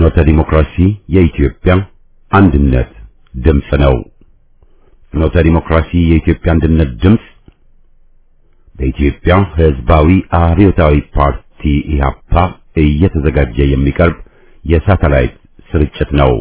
ፍኖተ ዲሞክራሲ የኢትዮጵያ አንድነት ድምፅ ነው። ፍኖተ ዲሞክራሲ የኢትዮጵያ አንድነት ድምፅ በኢትዮጵያ ሕዝባዊ አብዮታዊ ፓርቲ ኢህአፓ እየተዘጋጀ የሚቀርብ የሳተላይት ስርጭት ነው።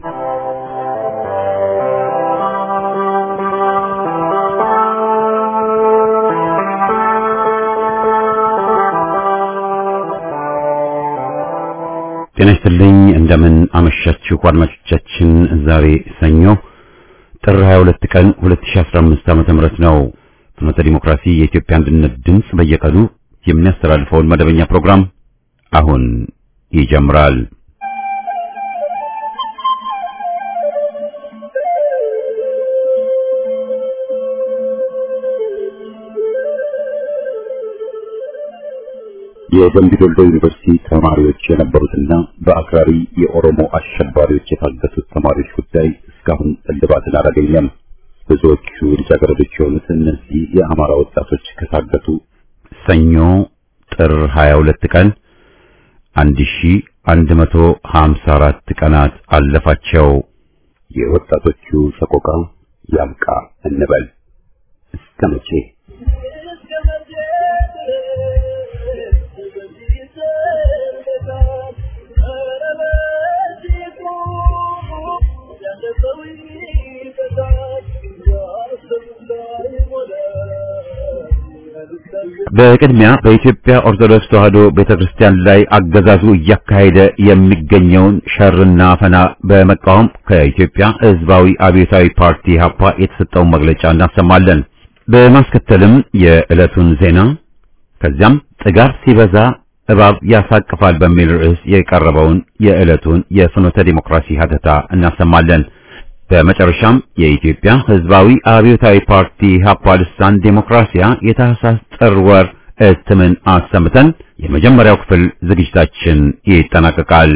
ጤና ይስጥልኝ እንደምን አመሻችሁ አድማጮቻችን። ዛሬ ሰኞ ጥር 22 ቀን 2015 ዓመተ ምህረት ነው። ፍኖተ ዲሞክራሲ የኢትዮጵያ አንድነት ድምፅ በየቀኑ የሚያስተላልፈውን መደበኛ ፕሮግራም አሁን ይጀምራል። የደምቢ ዶሎ ዩኒቨርሲቲ ተማሪዎች የነበሩትና በአክራሪ የኦሮሞ አሸባሪዎች የታገቱት ተማሪዎች ጉዳይ እስካሁን እልባትን አላገኘም። ብዙዎቹ ልጃገረዶች የሆኑት እነዚህ የአማራ ወጣቶች ከታገቱ ሰኞ ጥር 22 ቀን 1154 ቀናት አለፋቸው። የወጣቶቹ ሰቆቃ ያብቃ እንበል እስከ መቼ? በቅድሚያ በኢትዮጵያ ኦርቶዶክስ ተዋሕዶ ቤተክርስቲያን ላይ አገዛዙ እያካሄደ የሚገኘውን ሸርና አፈና በመቃወም ከኢትዮጵያ ሕዝባዊ አብዮታዊ ፓርቲ ኢህአፓ የተሰጠውን መግለጫ እናሰማለን። በማስከተልም የዕለቱን ዜና ከዚያም ጥጋብ ሲበዛ እባብ ያሳቅፋል በሚል ርዕስ የቀረበውን የዕለቱን የፍኖተ ዲሞክራሲ ሀተታ እናሰማለን። በመጨረሻም የኢትዮጵያ ሕዝባዊ አብዮታዊ ፓርቲ ኢህአፓ ልሳን ዴሞክራሲያ የታህሳስ ጥር ወር እትምን አሰምተን የመጀመሪያው ክፍል ዝግጅታችን ይጠናቀቃል።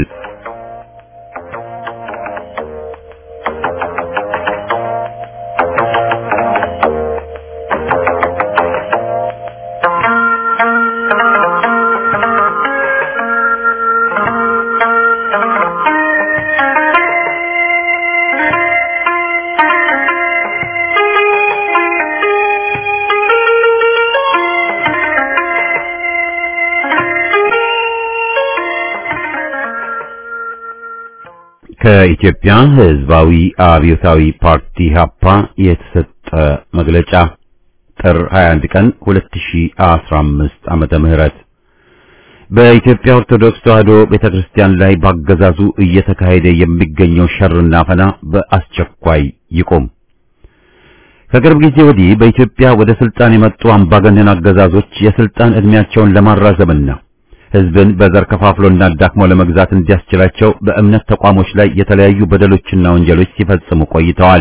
ከኢትዮጵያ ሕዝባዊ አብዮታዊ ፓርቲ ኢህአፓ የተሰጠ መግለጫ ጥር 21 ቀን 2015 ዓመተ ምህረት በኢትዮጵያ ኦርቶዶክስ ተዋሕዶ ቤተክርስቲያን ላይ ባገዛዙ እየተካሄደ የሚገኘው ሸርና አፈና በአስቸኳይ ይቁም። ከቅርብ ጊዜ ወዲህ በኢትዮጵያ ወደ ስልጣን የመጡ አምባገነን አገዛዞች የስልጣን ዕድሜያቸውን ለማራዘምና ሕዝብን በዘር ከፋፍሎና ዳክሞ ለመግዛት እንዲያስችላቸው በእምነት ተቋሞች ላይ የተለያዩ በደሎችና ወንጀሎች ሲፈጽሙ ቆይተዋል።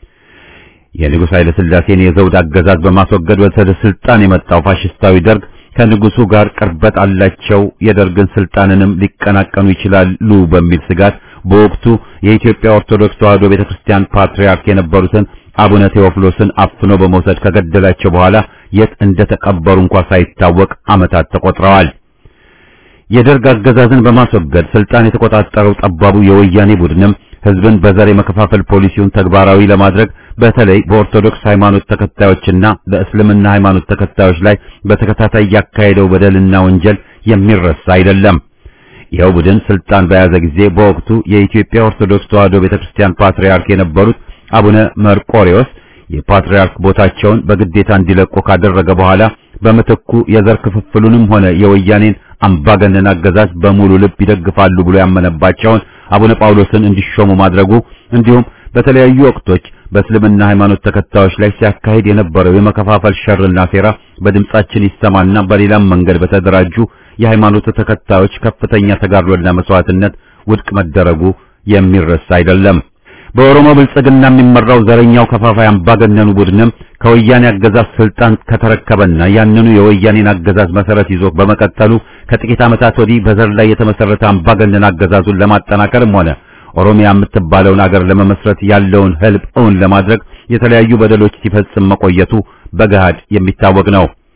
የንጉሥ ኃይለ ሥላሴን የዘውድ አገዛዝ በማስወገድ ወደ ስልጣን የመጣው ፋሽስታዊ ደርግ ከንጉሱ ጋር ቅርበት አላቸው፣ የደርግን ስልጣንንም ሊቀናቀኑ ይችላሉ በሚል ስጋት በወቅቱ የኢትዮጵያ ኦርቶዶክስ ተዋሕዶ ቤተክርስቲያን ፓትርያርክ የነበሩትን አቡነ ቴዎፍሎስን አፍኖ በመውሰድ ከገደላቸው በኋላ የት እንደተቀበሩ እንኳ ሳይታወቅ ዓመታት ተቆጥረዋል። የደርግ አገዛዝን በማስወገድ ስልጣን የተቆጣጠረው ጠባቡ የወያኔ ቡድንም ሕዝብን በዘር የመከፋፈል ፖሊሲውን ተግባራዊ ለማድረግ በተለይ በኦርቶዶክስ ሃይማኖት ተከታዮችና በእስልምና ሃይማኖት ተከታዮች ላይ በተከታታይ ያካሄደው በደልና ወንጀል የሚረሳ አይደለም። ይኸው ቡድን ስልጣን በያዘ ጊዜ በወቅቱ የኢትዮጵያ ኦርቶዶክስ ተዋሕዶ ቤተክርስቲያን ፓትርያርክ የነበሩት አቡነ መርቆሬዎስ የፓትርያርክ ቦታቸውን በግዴታ እንዲለቁ ካደረገ በኋላ በምትኩ የዘር ክፍፍሉንም ሆነ የወያኔን አምባገነን አገዛዝ በሙሉ ልብ ይደግፋሉ ብሎ ያመነባቸውን አቡነ ጳውሎስን እንዲሾሙ ማድረጉ እንዲሁም በተለያዩ ወቅቶች በእስልምና ሃይማኖት ተከታዮች ላይ ሲያካሂድ የነበረው የመከፋፈል ሸርና ሴራ በድምጻችን ይሰማና በሌላም መንገድ በተደራጁ የሃይማኖቱ ተከታዮች ከፍተኛ ተጋድሎና መስዋዕትነት ውድቅ መደረጉ የሚረሳ አይደለም። በኦሮሞ ብልጽግና የሚመራው ዘረኛው ከፋፋይ አምባገነኑ ቡድንም ከወያኔ አገዛዝ ስልጣን ከተረከበና ያንኑ የወያኔን አገዛዝ መሰረት ይዞ በመቀጠሉ ከጥቂት ዓመታት ወዲህ በዘር ላይ የተመሰረተ አምባገነን አገዛዙን ለማጠናከርም ሆነ ኦሮሚያ የምትባለውን አገር ለመመስረት ያለውን ህልም እውን ለማድረግ የተለያዩ በደሎች ሲፈጽም መቆየቱ በገሃድ የሚታወቅ ነው።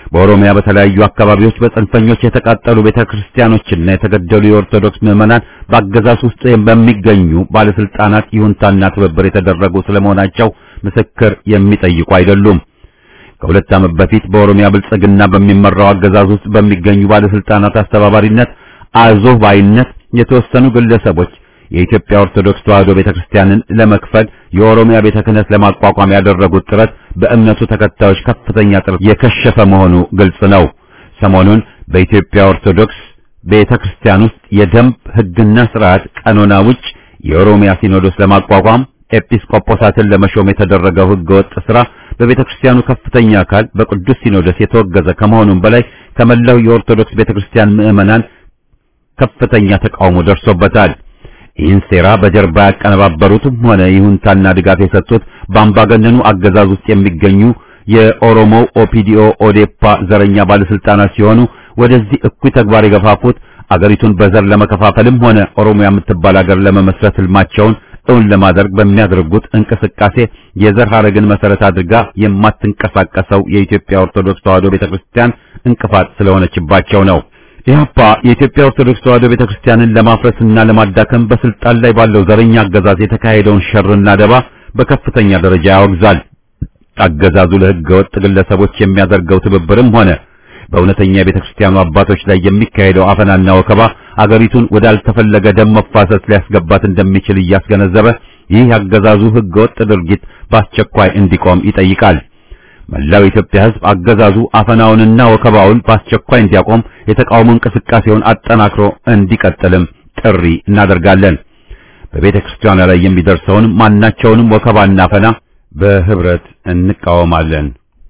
በኦሮሚያ በተለያዩ አካባቢዎች በጽንፈኞች የተቃጠሉ ቤተክርስቲያኖችና የተገደሉ የኦርቶዶክስ ምዕመናን በአገዛዝ ውስጥ በሚገኙ ባለስልጣናት ይሁንታና ትብብር የተደረጉ ስለመሆናቸው ምስክር የሚጠይቁ አይደሉም። ከሁለት ዓመት በፊት በኦሮሚያ ብልጽግና በሚመራው አገዛዝ ውስጥ በሚገኙ ባለስልጣናት አስተባባሪነት አዞህ ባይነት የተወሰኑ ግለሰቦች የኢትዮጵያ ኦርቶዶክስ ተዋሕዶ ቤተክርስቲያንን ለመክፈል የኦሮሚያ ቤተ ክህነት ለማቋቋም ያደረጉት ጥረት በእምነቱ ተከታዮች ከፍተኛ ጥረት የከሸፈ መሆኑ ግልጽ ነው። ሰሞኑን በኢትዮጵያ ኦርቶዶክስ ቤተክርስቲያን ውስጥ የደንብ ሕግና ስርዓት ቀኖና ውጭ የኦሮሚያ ሲኖዶስ ለማቋቋም ኤጲስቆጶሳትን ለመሾም የተደረገው ሕገወጥ ስራ በቤተክርስቲያኑ ከፍተኛ አካል በቅዱስ ሲኖዶስ የተወገዘ ከመሆኑም በላይ ከመላው የኦርቶዶክስ ቤተክርስቲያን ምዕመናን ከፍተኛ ተቃውሞ ደርሶበታል። ይህን ሴራ በጀርባ ያቀነባበሩትም ሆነ ይሁንታና ድጋፍ የሰጡት በአምባገነኑ አገዛዝ ውስጥ የሚገኙ የኦሮሞ ኦፒዲኦ ኦዴፓ ዘረኛ ባለስልጣናት ሲሆኑ ወደዚህ እኩይ ተግባር የገፋፉት አገሪቱን በዘር ለመከፋፈልም ሆነ ኦሮሚያ የምትባል አገር ለመመስረት ህልማቸውን እውን ለማድረግ በሚያደርጉት እንቅስቃሴ የዘር ሐረግን መሰረት አድርጋ የማትንቀሳቀሰው የኢትዮጵያ ኦርቶዶክስ ተዋሕዶ ቤተክርስቲያን እንቅፋት ስለሆነችባቸው ነው። ኢህአፓ የኢትዮጵያ ኦርቶዶክስ ተዋሕዶ ቤተክርስቲያንን ለማፍረስና ለማዳከም በስልጣን ላይ ባለው ዘረኛ አገዛዝ የተካሄደውን ሸርና ደባ በከፍተኛ ደረጃ ያወግዛል። አገዛዙ ለሕገ ወጥ ግለሰቦች የሚያደርገው ትብብርም ሆነ በእውነተኛ የቤተክርስቲያኑ አባቶች ላይ የሚካሄደው አፈናና ወከባ አገሪቱን ወዳልተፈለገ ደም መፋሰስ ሊያስገባት እንደሚችል እያስገነዘበ ይህ ያገዛዙ ሕገ ወጥ ድርጊት በአስቸኳይ እንዲቆም ይጠይቃል። መላው የኢትዮጵያ ሕዝብ አገዛዙ አፈናውንና ወከባውን በአስቸኳይ እንዲያቆም የተቃውሞ እንቅስቃሴውን አጠናክሮ እንዲቀጥልም ጥሪ እናደርጋለን። በቤተ ክርስቲያኗ ላይ የሚደርሰውን ማናቸውንም ወከባና አፈና በህብረት እንቃወማለን።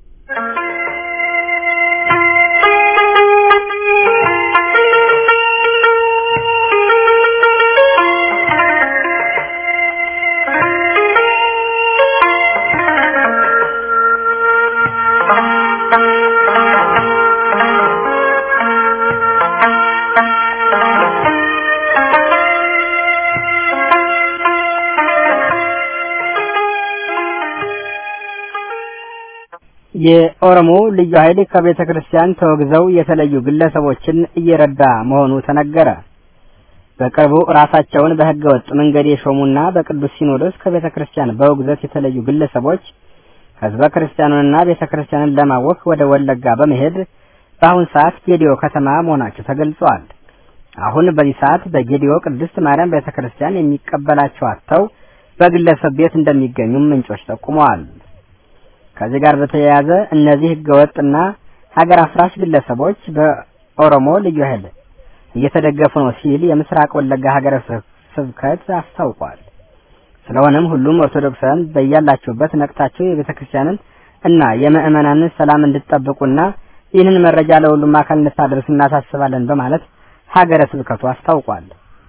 የኦሮሞ ልዩ ኃይል ከቤተ ክርስቲያን ተወግዘው የተለዩ ግለሰቦችን እየረዳ መሆኑ ተነገረ። በቅርቡ ራሳቸውን በሕገ ወጥ መንገድ የሾሙና በቅዱስ ሲኖዶስ ከቤተ ክርስቲያን በውግዘት የተለዩ ግለሰቦች ሕዝበ ክርስቲያኑንና ቤተ ክርስቲያንን ለማወክ ወደ ወለጋ በመሄድ በአሁን ሰዓት ጌዲዮ ከተማ መሆናቸው ተገልጿል። አሁን በዚህ ሰዓት በጌዲዮ ቅድስት ማርያም ቤተ ክርስቲያን የሚቀበላቸው አጥተው በግለሰብ ቤት እንደሚገኙም ምንጮች ጠቁመዋል። ከዚህ ጋር በተያያዘ እነዚህ ህገወጥና ሀገር አፍራሽ ግለሰቦች በኦሮሞ ልዩ ኃይል እየተደገፉ ነው ሲል የምስራቅ ወለጋ ሀገረ ስብከት አስታውቋል። ስለሆነም ሁሉም ኦርቶዶክሳውያን በያላችሁበት ነቅታችሁ የቤተ ክርስቲያንን እና የምዕመናንን ሰላም እንድትጠብቁና ይህንን መረጃ ለሁሉም አካል እንድታደርሱ እናሳስባለን በማለት ሀገረ ስብከቱ አስታውቋል።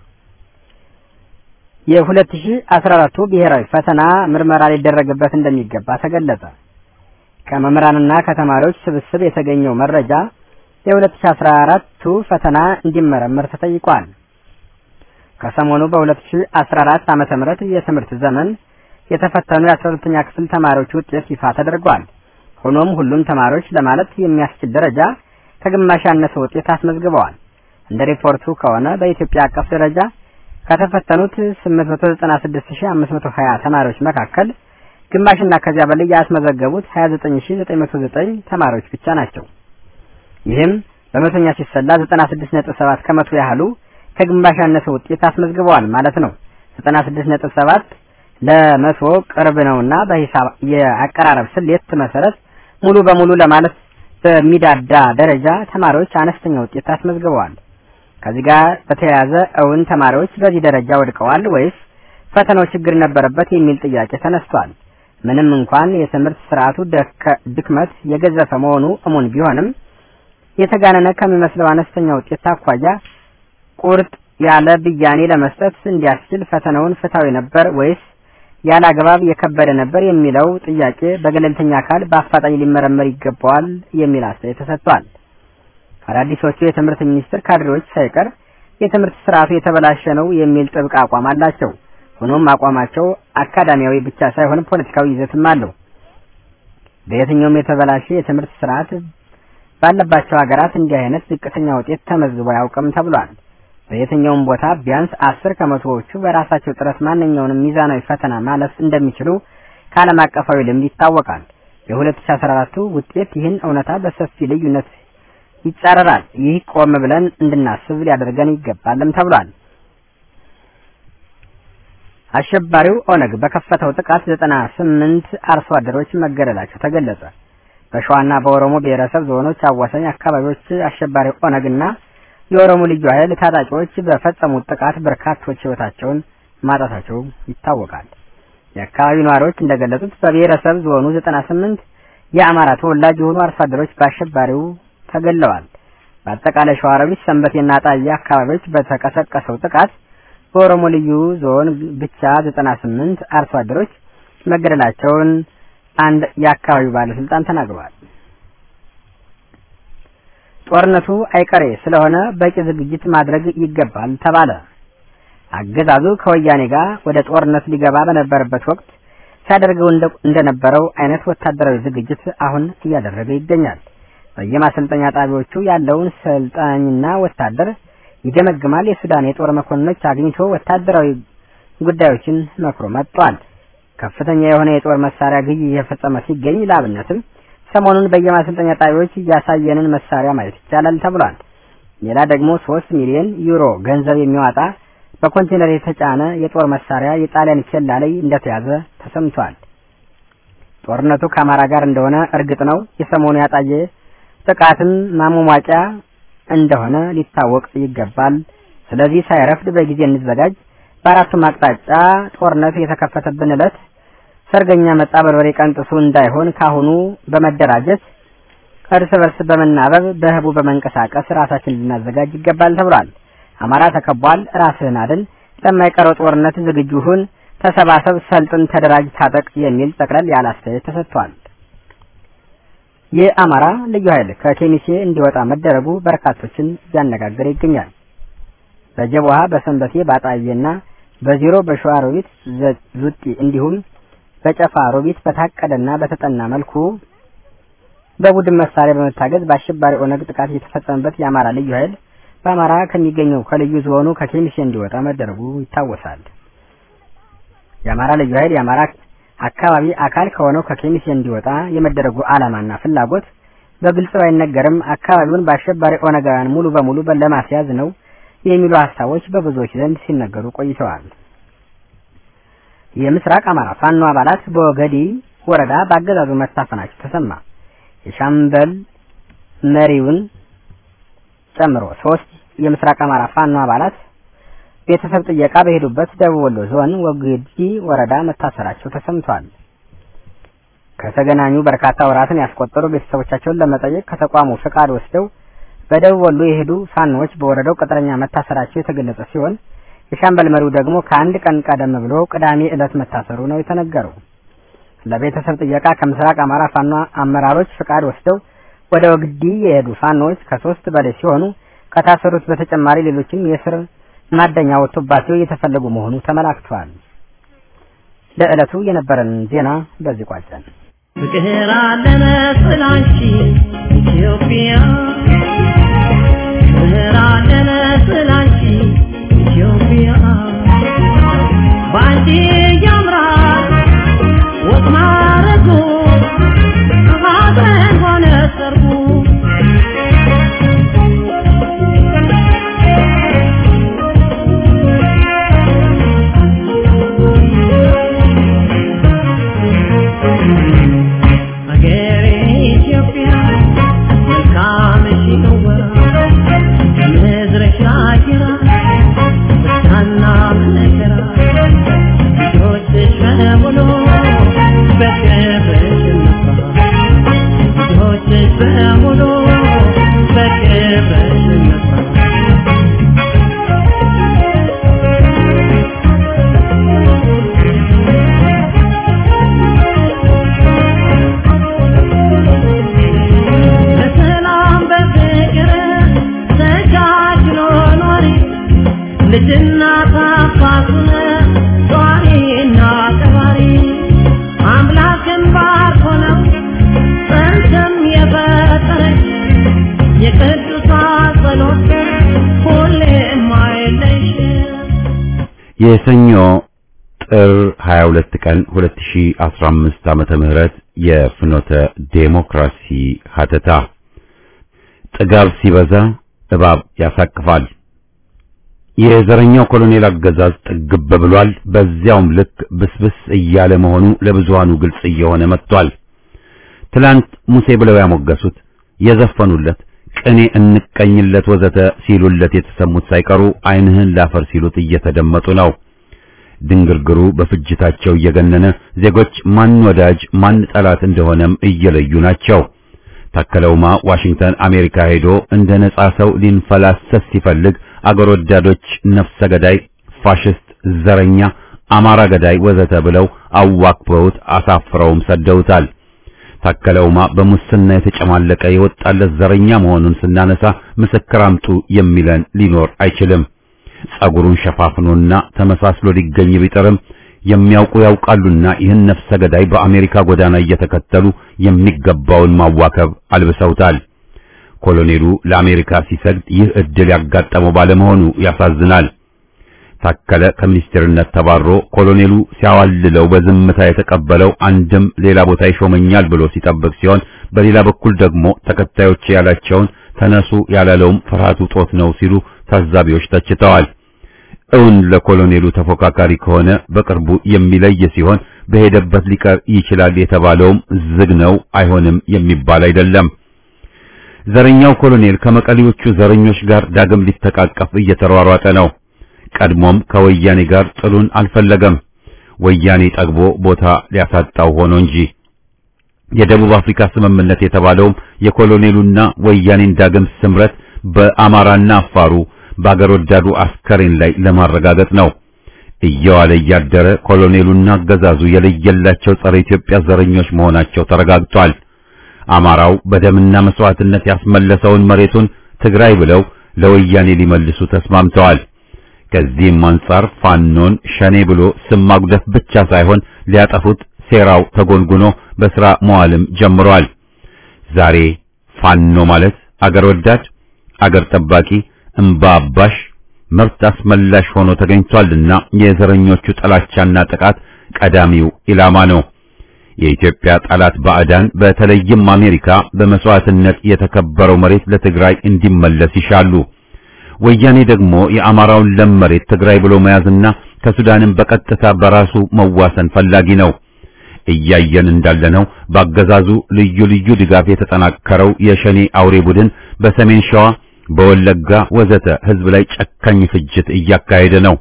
የ2014ቱ ብሔራዊ ፈተና ምርመራ ሊደረግበት እንደሚገባ ተገለጸ። ከመምህራንና ከተማሪዎች ስብስብ የተገኘው መረጃ የ2014ቱ ፈተና እንዲመረመር ተጠይቋል። ከሰሞኑ በ2014 ዓመተ ምህረት የትምህርት ዘመን የተፈተኑ የ12ኛ ክፍል ተማሪዎች ውጤት ይፋ ተደርጓል። ሆኖም ሁሉም ተማሪዎች ለማለት የሚያስችል ደረጃ ከግማሽ ያነሰ ውጤት አስመዝግበዋል። እንደ ሪፖርቱ ከሆነ በኢትዮጵያ አቀፍ ደረጃ ከተፈተኑት 896520 ተማሪዎች መካከል ግማሽና ከዚያ በላይ ያስመዘገቡት 29909 ተማሪዎች ብቻ ናቸው። ይህም በመቶኛ ሲሰላ 96.7 ከመቶ ያህሉ ከግማሽ ያነሰ ውጤት አስመዝግበዋል ማለት ነው። 96.7 ለመቶ ቅርብ ነውና በሂሳብ የአቀራረብ ስሌት መሰረት ሙሉ በሙሉ ለማለት በሚዳዳ ደረጃ ተማሪዎች አነስተኛ ውጤት አስመዝግበዋል። ከዚህ ጋር በተያያዘ እውን ተማሪዎች በዚህ ደረጃ ወድቀዋል ወይስ ፈተናው ችግር ነበረበት የሚል ጥያቄ ተነስቷል። ምንም እንኳን የትምህርት ስርዓቱ ድክመት የገዘፈ መሆኑ እሙን ቢሆንም የተጋነነ ከሚመስለው አነስተኛ ውጤት አኳያ ቁርጥ ያለ ብያኔ ለመስጠት እንዲያስችል ፈተናውን ፍትሐዊ ነበር ወይስ ያለ አግባብ የከበደ ነበር የሚለው ጥያቄ በገለልተኛ አካል በአፋጣኝ ሊመረመር ይገባዋል የሚል አስተያየት ተሰጥቷል። አዳዲሶቹ የትምህርት ሚኒስቴር ካድሬዎች ሳይቀር የትምህርት ስርዓቱ የተበላሸ ነው የሚል ጥብቅ አቋም አላቸው። ሆኖም አቋማቸው አካዳሚያዊ ብቻ ሳይሆን ፖለቲካዊ ይዘትም አለው። በየትኛውም የተበላሸ የትምህርት ስርዓት ባለባቸው ሀገራት እንዲህ አይነት ዝቅተኛ ውጤት ተመዝግቦ አያውቅም ተብሏል። በየትኛውም ቦታ ቢያንስ አስር ከመቶዎቹ በራሳቸው ጥረት ማንኛውንም ሚዛናዊ ፈተና ማለፍ እንደሚችሉ ከዓለም አቀፋዊ ልምድ ይታወቃል። የ2014 ውጤት ይህን እውነታ በሰፊ ልዩነት ይጻረራል። ይህ ቆም ብለን እንድናስብ ሊያደርገን ይገባልም ተብሏል። አሸባሪው ኦነግ በከፈተው ጥቃት ዘጠና ስምንት አርሶ አደሮች መገደላቸው ተገለጸ። በሸዋና በኦሮሞ ብሔረሰብ ዞኖች አዋሳኝ አካባቢዎች አሸባሪው ኦነግና የኦሮሞ ልዩ ኃይል ታጣቂዎች በፈጸሙት ጥቃት በርካቶች ሕይወታቸውን ማጣታቸው ይታወቃል። የአካባቢው ነዋሪዎች እንደገለጹት በብሔረሰብ ዞኑ ዘጠና ስምንት የአማራ ተወላጅ የሆኑ አርሶ አደሮች በአሸባሪው ተገለዋል። በአጠቃላይ ሸዋሮቢት፣ ሰንበቴና ጣያ አካባቢዎች በተቀሰቀሰው ጥቃት በኦሮሞ ልዩ ዞን ብቻ ዘጠና ስምንት አርሶ አደሮች መገደላቸውን አንድ የአካባቢው ባለስልጣን ተናግረዋል። ጦርነቱ አይቀሬ ስለሆነ በቂ ዝግጅት ማድረግ ይገባል ተባለ። አገዛዙ ከወያኔ ጋር ወደ ጦርነት ሊገባ በነበረበት ወቅት ሲያደርገው እንደነበረው አይነት ወታደራዊ ዝግጅት አሁን እያደረገ ይገኛል። በየማሰልጠኛ ጣቢያዎቹ ያለውን ሰልጣኝና ወታደር ይገመግማል። የሱዳን የጦር መኮንኖች አግኝቶ ወታደራዊ ጉዳዮችን መክሮ መጥቷል። ከፍተኛ የሆነ የጦር መሳሪያ ግዢ እየፈጸመ ሲገኝ ለአብነትም ሰሞኑን በየማሰልጠኛ ጣቢያዎች እያሳየንን መሳሪያ ማየት ይቻላል ተብሏል። ሌላ ደግሞ ሶስት ሚሊዮን ዩሮ ገንዘብ የሚያወጣ በኮንቴነር የተጫነ የጦር መሳሪያ የጣሊያን ኬላ ላይ እንደተያዘ ተሰምቷል። ጦርነቱ ከአማራ ጋር እንደሆነ እርግጥ ነው። የሰሞኑ ያጣየ ጥቃትም ማሟሟቂያ እንደሆነ ሊታወቅ ይገባል። ስለዚህ ሳይረፍድ በጊዜ እንዘጋጅ። በአራቱም አቅጣጫ ጦርነት የተከፈተብን ዕለት ሰርገኛ መጣ በርበሬ ቀንጥሱ እንዳይሆን ካሁኑ በመደራጀት እርስ በርስ በመናበብ በህቡ በመንቀሳቀስ ራሳችን ልናዘጋጅ ይገባል ተብሏል። አማራ ተከቧል፣ ራስህን አድን፣ ለማይቀረው ጦርነት ዝግጁ ሁን፣ ተሰባሰብ፣ ሰልጥን፣ ተደራጅ፣ ታጠቅ የሚል ጠቅለል ያለ አስተያየት ተሰጥቷል። የአማራ ልዩ ኃይል ከኬሚሴ እንዲወጣ መደረጉ በርካቶችን እያነጋገረ ይገኛል። በጀቦሃ በሰንበቴ ባጣዬና በዜሮ በሸዋ ሮቢት ዙጢ እንዲሁም በጨፋ ሮቢት በታቀደና በተጠና መልኩ በቡድን መሳሪያ በመታገዝ በአሸባሪ ኦነግ ጥቃት የተፈጸመበት የአማራ ልዩ ኃይል በአማራ ከሚገኘው ከልዩ ዞኑ ከኬሚሴ እንዲወጣ መደረጉ ይታወሳል። የአማራ ልዩ ኃይል የአማራ አካባቢ አካል ከሆነው ከኬሚሴ እንዲወጣ የመደረጉ ዓላማና ፍላጎት በግልጽ ባይነገርም አካባቢውን በአሸባሪ ኦነጋውያን ሙሉ በሙሉ ለማስያዝ ነው የሚሉ ሀሳቦች በብዙዎች ዘንድ ሲነገሩ ቆይተዋል። የምስራቅ አማራ ፋኖ አባላት በወገዲ ወረዳ በአገዛዙ መታፈናቸው ተሰማ። የሻምበል መሪውን ጨምሮ ሶስት የምስራቅ አማራ ፋኖ አባላት ቤተሰብ ጥየቃ በሄዱበት ደቡብ ወሎ ዞን ወግዲ ወረዳ መታሰራቸው ተሰምቷል። ከተገናኙ በርካታ ወራትን ያስቆጠሩ ቤተሰቦቻቸውን ለመጠየቅ ከተቋሙ ፍቃድ ወስደው በደቡብ ወሎ የሄዱ ፋኖዎች በወረዳው ቅጥረኛ መታሰራቸው የተገለጸ ሲሆን የሻምበል መሪው ደግሞ ከአንድ ቀን ቀደም ብሎ ቅዳሜ ዕለት መታሰሩ ነው የተነገረው። ለቤተሰብ ጥየቃ ከምስራቅ አማራ ፋኖ አመራሮች ፍቃድ ወስደው ወደ ወግዲ የሄዱ ፋኖዎች ከሶስት በላይ ሲሆኑ ከታሰሩት በተጨማሪ ሌሎችም የስር ማደኛ ወጥቶባቸው እየተፈለጉ መሆኑ ተመላክቷል። ለዕለቱ የነበረን ዜና በዚህ ቋጨን። ፍቅር አለነ ስላንቺ ኢትዮጵያ ፍቅር አለነ ስላንቺ ኢትዮጵያ ባንቺ ያምራል ወጥ ማረጉ ሀዘን ሆነ ሰርጉ አገሬ ኢትዮጵያ መልካምሽ ነወራ ምድርሽ አጊራ ደስታና መከራ ልጆችሽ በሙሉ በክብርሽ ነፋ ልጆችሽ በሙሉ በክብርሽ ነፋ በሰላም በፍቅር ተቻችሎ ኖሪ ልጅና ታፋቱን ጧሪና ቀባሪ አምላክን ባርኮ ነው ጽንስም የፈጠረች ጌታ ጸሎት ሁሌም አይለይሽም የሰኞ ጥር 22 ቀን 2015 ዓመተ ምህረት የፍኖተ ዴሞክራሲ ሀተታ ጥጋብ ሲበዛ እባብ ያሳቅፋል። የዘረኛው ኮሎኔል አገዛዝ ጥግብ ብሏል። በዚያውም ልክ ብስብስ እያለ መሆኑ ለብዙሃኑ ግልጽ እየሆነ መጥቷል። ትላንት ሙሴ ብለው ያሞገሱት የዘፈኑለት ቅኔ እንቀኝለት ወዘተ ሲሉለት የተሰሙት ሳይቀሩ ዓይንህን ላፈር ሲሉት እየተደመጡ ነው። ድንግርግሩ በፍጅታቸው እየገነነ ዜጎች ማን ወዳጅ ማን ጠላት እንደሆነም እየለዩ ናቸው። ታከለውማ ዋሽንግተን አሜሪካ ሄዶ እንደ ነጻ ሰው ሊንፈላሰስ ሲፈልግ አገር ወዳዶች ነፍሰ ገዳይ፣ ፋሽስት፣ ዘረኛ፣ አማራ ገዳይ ወዘተ ብለው አዋክበውት አሳፍረውም ሰደውታል። ታከለውማ በሙስና የተጨማለቀ የወጣለት ዘረኛ መሆኑን ስናነሳ ምስክር አምጡ የሚለን ሊኖር አይችልም። ጸጉሩን ሸፋፍኖና ተመሳስሎ ሊገኝ ቢጥርም የሚያውቁ ያውቃሉና ይህን ነፍሰ ገዳይ በአሜሪካ ጎዳና እየተከተሉ የሚገባውን ማዋከብ አልብሰውታል። ኮሎኔሉ ለአሜሪካ ሲሰግድ ይህ እድል ያጋጠመው ባለመሆኑ ያሳዝናል። ታከለ ከሚኒስቴርነት ተባሮ ኮሎኔሉ ሲያዋልለው በዝምታ የተቀበለው አንድም ሌላ ቦታ ይሾመኛል ብሎ ሲጠብቅ ሲሆን፣ በሌላ በኩል ደግሞ ተከታዮች ያላቸውን ተነሱ ያላለውም ፍርሃቱ ጦት ነው ሲሉ ታዛቢዎች ተችተዋል። እውን ለኮሎኔሉ ተፎካካሪ ከሆነ በቅርቡ የሚለይ ሲሆን በሄደበት ሊቀር ይችላል የተባለውም ዝግ ነው፣ አይሆንም የሚባል አይደለም። ዘረኛው ኮሎኔል ከመቀሌዎቹ ዘረኞች ጋር ዳግም ሊተቃቀፍ እየተሯሯጠ ነው። ቀድሞም ከወያኔ ጋር ጥሉን አልፈለገም። ወያኔ ጠግቦ ቦታ ሊያሳጣው ሆኖ እንጂ የደቡብ አፍሪካ ስምምነት የተባለውም የኮሎኔሉና ወያኔን ዳግም ስምረት በአማራና አፋሩ በአገር ወዳዱ አስከሬን ላይ ለማረጋገጥ ነው። እየዋለ እያደረ ኮሎኔሉና አገዛዙ የለየላቸው ጸረ ኢትዮጵያ ዘረኞች መሆናቸው ተረጋግጧል። አማራው በደምና መስዋዕትነት ያስመለሰውን መሬቱን ትግራይ ብለው ለወያኔ ሊመልሱ ተስማምተዋል። ከዚህም አንጻር ፋኖን ሸኔ ብሎ ስም ማጉደፍ ብቻ ሳይሆን ሊያጠፉት ሴራው ተጎንጉኖ በስራ መዋልም ጀምሯል። ዛሬ ፋኖ ማለት አገር ወዳድ፣ አገር ጠባቂ፣ እምባ አባሽ፣ መብት አስመላሽ ሆኖ ተገኝቷልና የዘረኞቹ ጥላቻና ጥቃት ቀዳሚው ኢላማ ነው። የኢትዮጵያ ጠላት ባዕዳን በተለይም አሜሪካ በመስዋዕትነት የተከበረው መሬት ለትግራይ እንዲመለስ ይሻሉ። ወያኔ ደግሞ የአማራውን ለም መሬት ትግራይ ብሎ መያዝና ከሱዳንም በቀጥታ በራሱ መዋሰን ፈላጊ ነው። እያየን እንዳለነው በአገዛዙ ልዩ ልዩ ድጋፍ የተጠናከረው የሸኔ አውሬ ቡድን በሰሜን ሸዋ፣ በወለጋ ወዘተ ህዝብ ላይ ጨካኝ ፍጅት እያካሄደ ነው።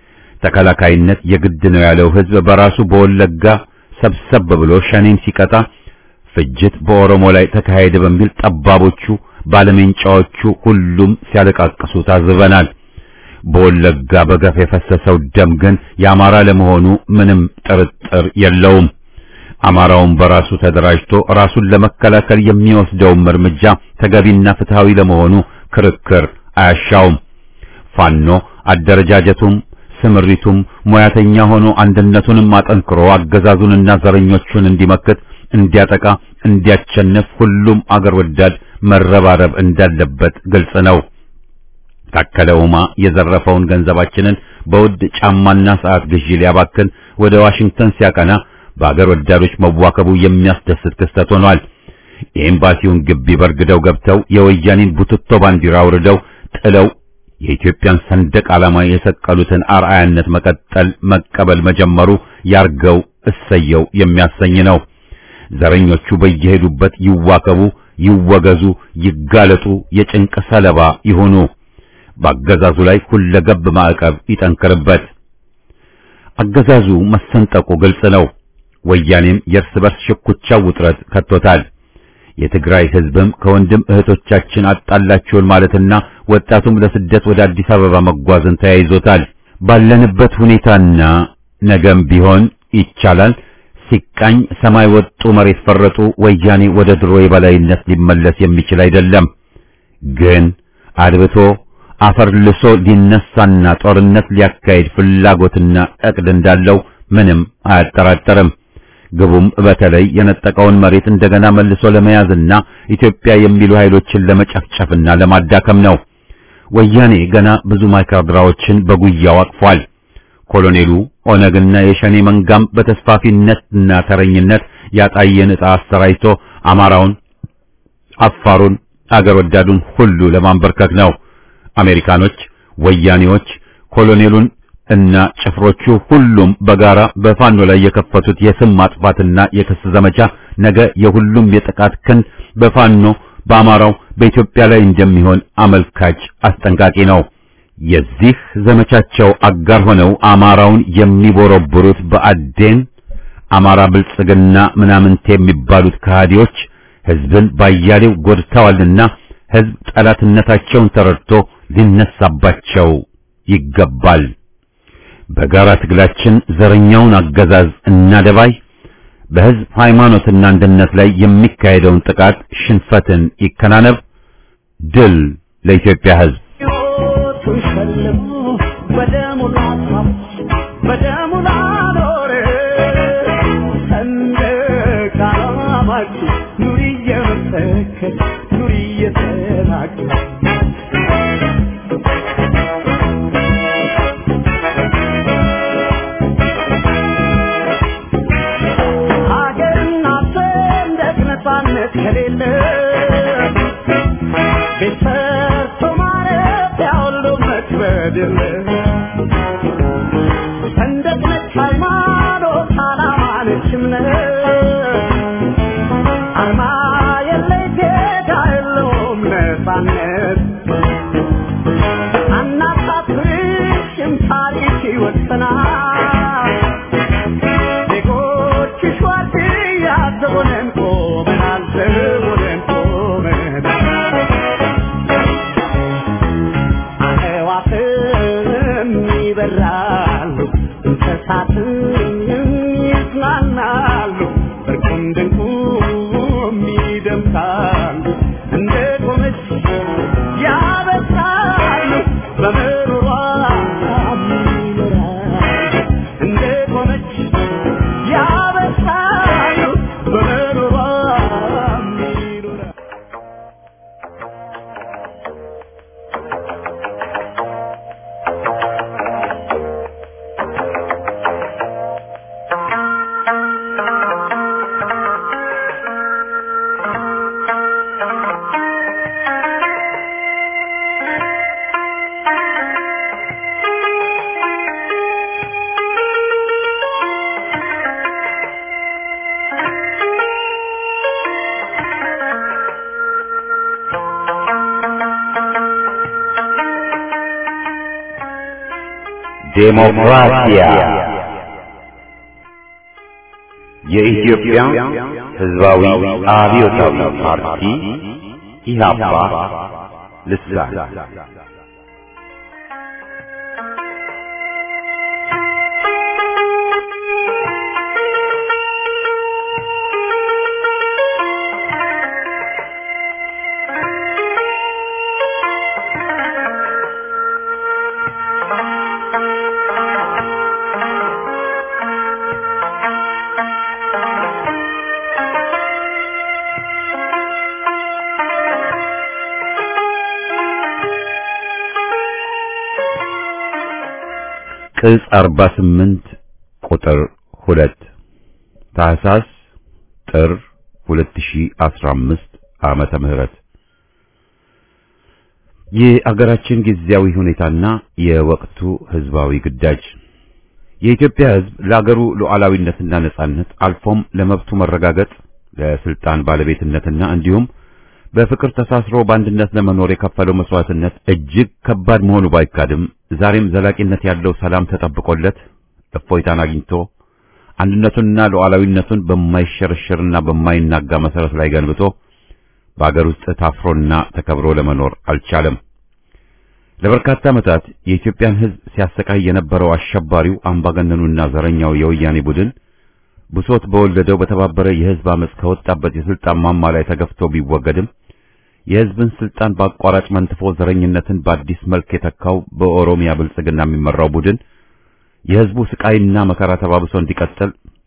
ተከላካይነት የግድ ነው ያለው ህዝብ በራሱ በወለጋ ሰብሰብ ብሎ ሸኔን ሲቀጣ ፍጅት በኦሮሞ ላይ ተካሄደ በሚል ጠባቦቹ ባለሜንጫዎቹ ሁሉም ሲያለቃቅሱ ታዝበናል። በወለጋ በገፍ የፈሰሰው ደም ግን የአማራ ለመሆኑ ምንም ጥርጥር የለውም። አማራውን በራሱ ተደራጅቶ ራሱን ለመከላከል የሚወስደውም እርምጃ ተገቢና ፍትሃዊ ለመሆኑ ክርክር አያሻውም። ፋኖ አደረጃጀቱም ስምሪቱም ሙያተኛ ሆኖ አንድነቱንም አጠንክሮ አገዛዙንና ዘረኞቹን እንዲመክት፣ እንዲያጠቃ፣ እንዲያቸንፍ ሁሉም አገር ወዳድ መረባረብ እንዳለበት ግልጽ ነው። ታከለ ኡማ የዘረፈውን ገንዘባችንን በውድ ጫማና ሰዓት ግዢ ሊያባክን ወደ ዋሽንግተን ሲያቀና በአገር ወዳዶች መዋከቡ የሚያስደስት ክስተት ሆኗል። የኤምባሲውን ግቢ በርግደው ገብተው የወያኔን ቡትቶ ባንዲራ አውርደው ጥለው የኢትዮጵያን ሰንደቅ ዓላማ የሰቀሉትን አርአያነት መቀጠል መቀበል መጀመሩ ያርገው እሰየው የሚያሰኝ ነው። ዘረኞቹ በየሄዱበት ይዋከቡ፣ ይወገዙ፣ ይጋለጡ፣ የጭንቅ ሰለባ ይሁኑ። በአገዛዙ ላይ ሁለገብ ማዕቀብ ይጠንክርበት። አገዛዙ መሰንጠቁ ግልጽ ነው። ወያኔም የእርስ በርስ ሽኩቻው ውጥረት ከቶታል። የትግራይ ሕዝብም ከወንድም እህቶቻችን አጣላችሁን ማለትና ወጣቱም ለስደት ወደ አዲስ አበባ መጓዝን ተያይዞታል። ባለንበት ሁኔታና ነገም ቢሆን ይቻላል ሲቃኝ ሰማይ ወጡ መሬት ፈረጡ ወያኔ ወደ ድሮ የበላይነት ሊመለስ የሚችል አይደለም። ግን አድብቶ አፈር ልሶ ሊነሳና ጦርነት ሊያካሄድ ፍላጎትና እቅድ እንዳለው ምንም አያጠራጠርም። ግቡም በተለይ የነጠቀውን መሬት እንደገና መልሶ ለመያዝና ኢትዮጵያ የሚሉ ኃይሎችን ለመጨፍጨፍና ለማዳከም ነው። ወያኔ ገና ብዙ ማይካድራዎችን በጉያው አቅፏል። ኮሎኔሉ ኦነግና የሸኔ መንጋም በተስፋፊነትና ተረኝነት ያጣየን ዕጣ አሰራይቶ አማራውን፣ አፋሩን፣ አገር ወዳዱን ሁሉ ለማንበርከክ ነው። አሜሪካኖች፣ ወያኔዎች፣ ኮሎኔሉን እና ጭፍሮቹ ሁሉም በጋራ በፋኖ ላይ የከፈቱት የስም ማጥፋትና የክስ ዘመቻ ነገ የሁሉም የጥቃት ክንድ በፋኖ በአማራው በኢትዮጵያ ላይ እንደሚሆን አመልካች አስጠንቃቂ ነው። የዚህ ዘመቻቸው አጋር ሆነው አማራውን የሚቦረብሩት በአዴን አማራ ብልጽግና ምናምንት የሚባሉት ከሃዲዎች ህዝብን ባያሌው ጎድተዋልና ህዝብ ጠላትነታቸውን ተረድቶ ሊነሳባቸው ይገባል። በጋራ ትግላችን ዘረኛውን አገዛዝ እናደባይ። በህዝብ ሃይማኖትና አንድነት ላይ የሚካሄደውን ጥቃት ሽንፈትን ይከናነብ። ድል ለኢትዮጵያ ህዝብ። ሕይወቱን ሸልሞ በደሙ ላስዋብ በደሙ ላኖር ሰንደቅ ዓላማችን ኑሪ እየመሰከር ኑሪ እየተናገር ሀገርና ሰንደቅ ነፃነት ከሌለ ቤት ሰርቶ ማረፊያ ሁሉ መክበድ የለ ሰንደቅ ነች ሃይማኖት ዓላማ ነች እምነት አርማ የለይ ጌታ የለውም ነፃነት አናሳፍርሽም ታሪክ ይወሰናል ዜጎችሽ ዋርድያ ዘቦነን ቆመናል ዘቦነን ቆመናል አዕዋፍም ይበራሉ እንስሳትም ይዝናናሉ እርቁም ድንቁም ይደምቃሉ እንደ ቆመች ያበሳሉ በምሩሯ ይኖራሉ እንደ ቆመች ያበሳሉ በምሩሯ ይኖራሉ ዴሞክራሲያ የኢትዮጵያ ሕዝባዊ አብዮታዊ ፓርቲ ኢህአፓ ልሳን ቅጽ 48 ቁጥር 2 ታህሳስ ጥር 2015 ዓመተ ምህረት የአገራችን ጊዜያዊ ሁኔታና የወቅቱ ህዝባዊ ግዳጅ የኢትዮጵያ ህዝብ ለአገሩ ሉዓላዊነትና ነጻነት አልፎም ለመብቱ መረጋገጥ ለስልጣን ባለቤትነትና እንዲሁም በፍቅር ተሳስሮ በአንድነት ለመኖር የከፈለው መስዋዕትነት እጅግ ከባድ መሆኑ ባይካድም ዛሬም ዘላቂነት ያለው ሰላም ተጠብቆለት እፎይታን አግኝቶ አንድነቱንና ሉዓላዊነቱን በማይሸረሸርና በማይናጋ መሰረት ላይ ገንብቶ በአገር ውስጥ ታፍሮና ተከብሮ ለመኖር አልቻለም። ለበርካታ ዓመታት የኢትዮጵያን ህዝብ ሲያሰቃይ የነበረው አሸባሪው አምባገነኑና ዘረኛው የወያኔ ቡድን ብሶት በወለደው በተባበረ የህዝብ አመፅ ከወጣበት የስልጣን ማማ ላይ ተገፍቶ ቢወገድም የህዝብን ስልጣን በአቋራጭ መንትፎ ዘረኝነትን በአዲስ መልክ የተካው በኦሮሚያ ብልጽግና የሚመራው ቡድን የህዝቡ ስቃይና መከራ ተባብሶ እንዲቀጥል